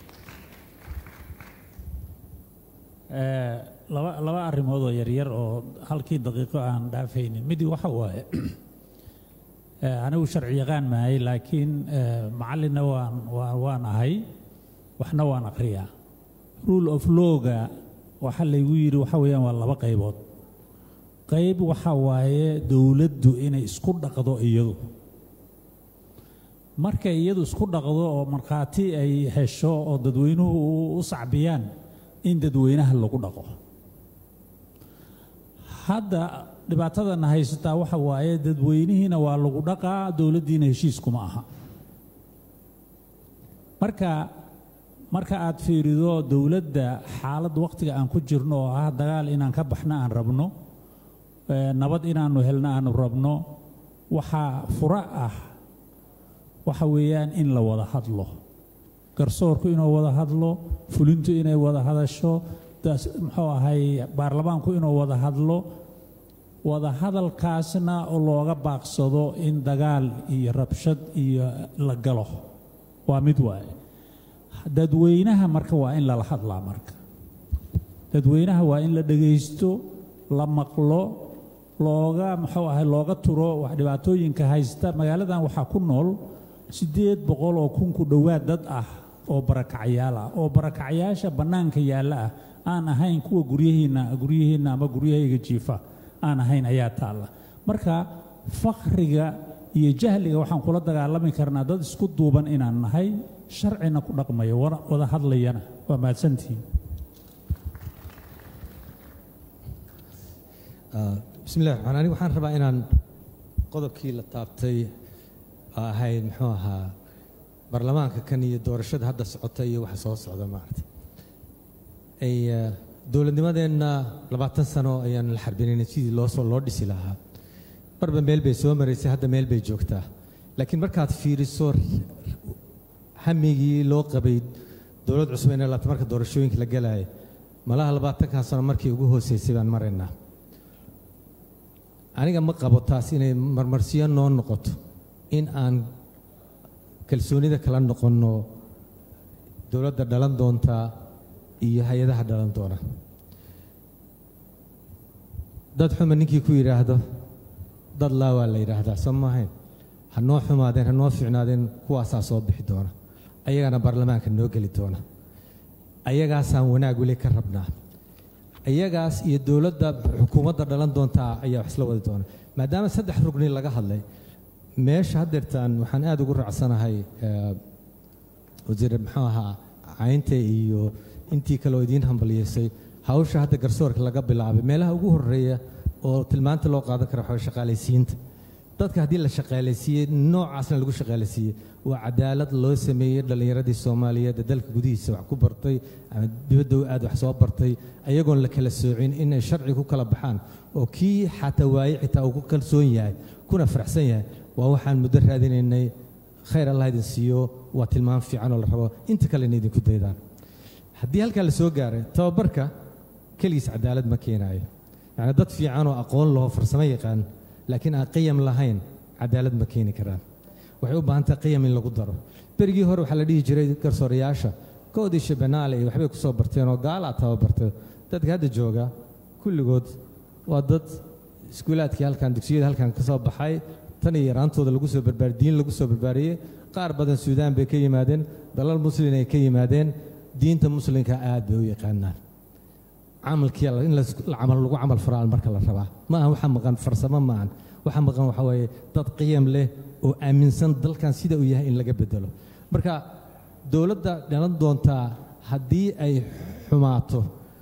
Eh, laba laba arrimood oo yaryar oo halkii daqiiqo aan dhaafaynin midii waxa waaye eh, anigu sharci yaqaan maahay laakiin eh, macallinna waan waan waan ahay waxna waan akhriyaa rule of lawga waxa laygu yidhi waxa weeyaan waa laba qaybood qayb waxa waaye dowladdu inay isku dhaqdo iyadu markay iyadu isku dhaqdo oo markhaati ay hesho oo dadweynuhu u- u sacbiyaan in dadweynaha lagu dhaqo hadda dhibaatadana haysataa waxa waaye dadweynihiina waa lagu dhaqaa dowladdiina heshiis kuma aha marka marka aad fiirido dowladda xaaladda wakhtiga aan ku jirno oo ah dagaal inaan ka baxno aan rabno ee, nabad inaannu helno aanu rabno waxaa fura ah waxa weeyaan in la wada hadlo garsoorku inuu wada hadlo fulintu inay wada hadasho daas- muxuu ahay baarlamaanku inuu wada hadlo wada hadalkaasna oo looga baaqsado in dagaal iyo rabshad iyo la galo waa mid waaye dadweynaha marka waa in lala hadlaa marka dadweynaha waa in la dhegaysto la maqlo looga muxuu ahay looga turo wax dhibaatooyinka haysta magaaladan waxaa ku nool siddeed boqol oo kun ku dhowaad dad ah oo barakacyaal ah oo barakacyaasha bannaanka yaalla ah aan ahayn kuwa guryihiinna guryihiinna ama guryahayga jiifa aan ahayn ayaa taalla marka fakriga iyo jahliga waxaan kula dagaalami karnaa dad isku duuban inaan nahay sharcina ku dhaqmaya wada wada hadlayana waa mahadsantihiin Ah, bismillahi raxmaan anigu waxaan rabaa inaan qodobkii la taabtay oo ahayd muxuu ahaa baarlamaanka kan iyo doorashada hadda socota iyo waxa soo socda maaragtay ay ah, dowladnimadeenna labaatan sano ayaan la xarbinaynay sidii loo soo loo dhisi lahaa marba meel bay soo maraysay hadda meel bay joogtaa laakiin markaad fiiriso hamigii loo qabay dowlad cusub inay laabta marka doorashooyinka la galaaya malaha labaatankan sano markii ugu hooseysay baan maraynaa aniga ma qabo taas inay marmarsiyo noo noqoto in aan kalsoonida kala noqonno dowladda dhalan doonta iyo hay-adaha dhalan doona dad xuma ninkii ku yidhaahdo dad laa waa la yidhaahdaa soo maahayn ha noo xumaadeen ha noo fiicnaadeen kuwaasaa soo bixi doona ayagana baarlamaanka noo geli doona ayagaasaan wanaag weli ka rabnaa iyagaas iyo dowladda xukuumadda dhalan doontaa ayaa wax isla wadi doona maadaama saddex rugni laga hadlay meesha haddeertaan waxaan aad ugu raacsanahay eh, wasiir muxuu ahaa caynta iyo intii kale oo idiin hambaliyeysay hawsha hadda garsoorka laga bilaabay meelaha ugu horeeya oo tilmaanta loo qaadan kara waxaa shaqaalaysiinta dadka haddii la shaqaalaysiiyey noocaasna lagu shaqaalaysiiyey waa cadaalad loo sameeyey dhallinyaradii soomaaliyeed ee dalka gudihiisa wax ku bartay ama dibadda aad wax soo bartay ayagoon la kala soocin inay sharci ku kala baxaan oo kii xataa waaye xitaa uu ku kalsoon yahay kuna faraxsan yahay waa waxaan muddo raadinaynay khayr allah idin siiyo waa tilmaam fiican oo la rabo inta kalena idinku daydaan haddii halkaa la soo gaaray tababarka keligiis cadaalad ma keenaayo yacni dad fiican oo aqoon laho farsamo yaqaan laakiin aan qiyam lahayn cadaalad ma keeni karaan waxay u baahan tahay qiyam in lagu daro berigii hore waxaa la dhihi jiray garsoorayaasha koodii shabenaale iyo waxbay ku soo barteen oo gaalaa tababartay dadka hadda jooga kulligood waa dad iskuulaadkii halkan dugsiyada halkan ka soo baxay tan iyo yaraantooda lagu soo barbaariyey diin lagu soo barbaariyey qaar badan suudaan bay ka yimaadeen dalal muslin ay ka yimaadeen diinta muslimka aad bay u yaqaanaan camalkii in la camal lagu camal faraal marka la rabaa ma aha waxa maqan farsamo ma ahan waxa maqan waxa waaye dad qiyam leh oo aaminsan dalkan sida uu yahay in laga bedelo marka dowladda dhalan doontaa haddii ay xumaato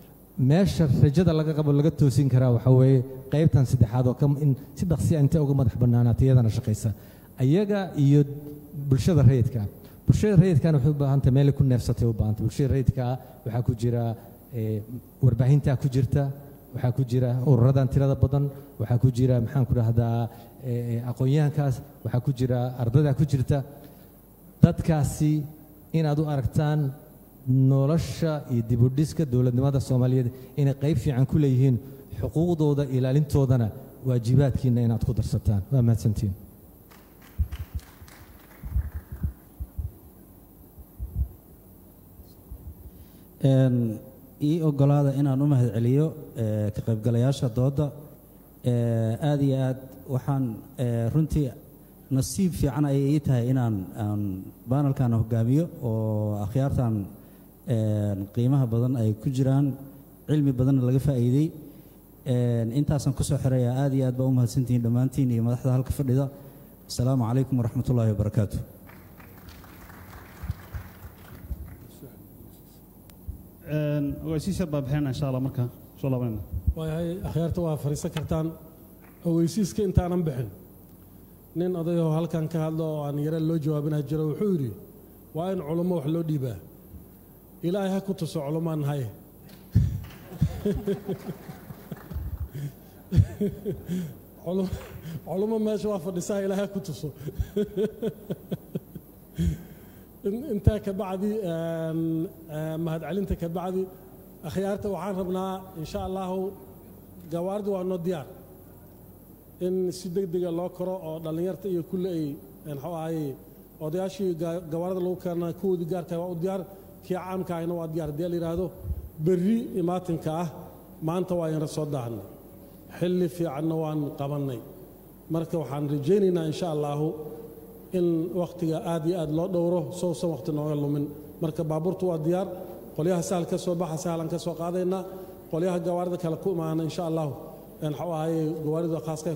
meesha rajada laga qabo laga toosin karaa waxa weeye qaybtan saddexaad oo in si dhaqsiya intay uga madax bannaanaata iyadana shaqaysa ayaga iyo bulshada rayidka bulshada rayidkana waxay u baahantay meelay ku neefsatay u baahantay bulshada rayidka waxaa ku jira warbaahintaa ku jirta waxaa ku jira ururadan tirada badan waxaa ku jira maxaan ku dhahdaa aqoon-yahankaas waxaa ku jira ardadaa ku jirta dadkaasi inaad u aragtaan nolosha iyo dibudhiska dowladnimada soomaaliyeed inay qayb fiican ku leeyihiin xuquuqdooda ilaalintoodana waajibaadkiina inaad ku darsataan waa mahadsantiin ii ogolaada inaan u mahad celiyo ka qaybgalayaasha doodda aad iyo aad waxaan runtii nasiib fiican ayay ii tahay inaan aan baanalkan hogaamiyo oo akhyaartan qiimaha badan ay ku jiraan cilmi badanna laga faa'iidey intaasaan kusoo xirayaa aad iyo aad baa u mahadsantihiin dhammaantiin iyo madaxda halka fadhida asalaamu calaykum waraxmat ullaahi wabarakaatu waa sii sarbaa bixinana insha allah marka soo laabanayna waayahay akhyaarta waa fadhiisan kartaan ogeysiiska intaanan bixin nin odayoo halkan ka hadlo oo aan yare loo jawaabinah jiro wuxuu yidhi waa in culummo wax loo dhiibaa ilaahay ha ku tuso culummaan nahay Culum- culummo meesha waa fadhisaa ilaahay ha ku tuso In- intaa ka bacdi een, een, mahadcelinta ka bacdi akhyaarta waxaan rabnaa insha allahu gawaardi waa noo diyaar in si degdega loo koro oo dhallinyarta iyo kulle ay een, muxuu ahaye odayaashii ga- gawaarida lagu keenaa kuwoodii gaarka waa u diyaar kii caamka ahna waa diyaar haddii la yidhaahdo berri imaatinka ah maanta waa inra soo daahnay xilli fiicanna waan qabannay marka waxaan rajaynaynaa insha allahu in wakhtiga aad iyo aad loo dhowro sousan wakhti nooga lumin marka baabuurtu waa diyaar qolyaha sahal ka soo baxa sahlan ka soo qaadaynaa qolyaha gawaarida kale ku imaana insha allahu een, muxuu ahaye gawaarida khaaska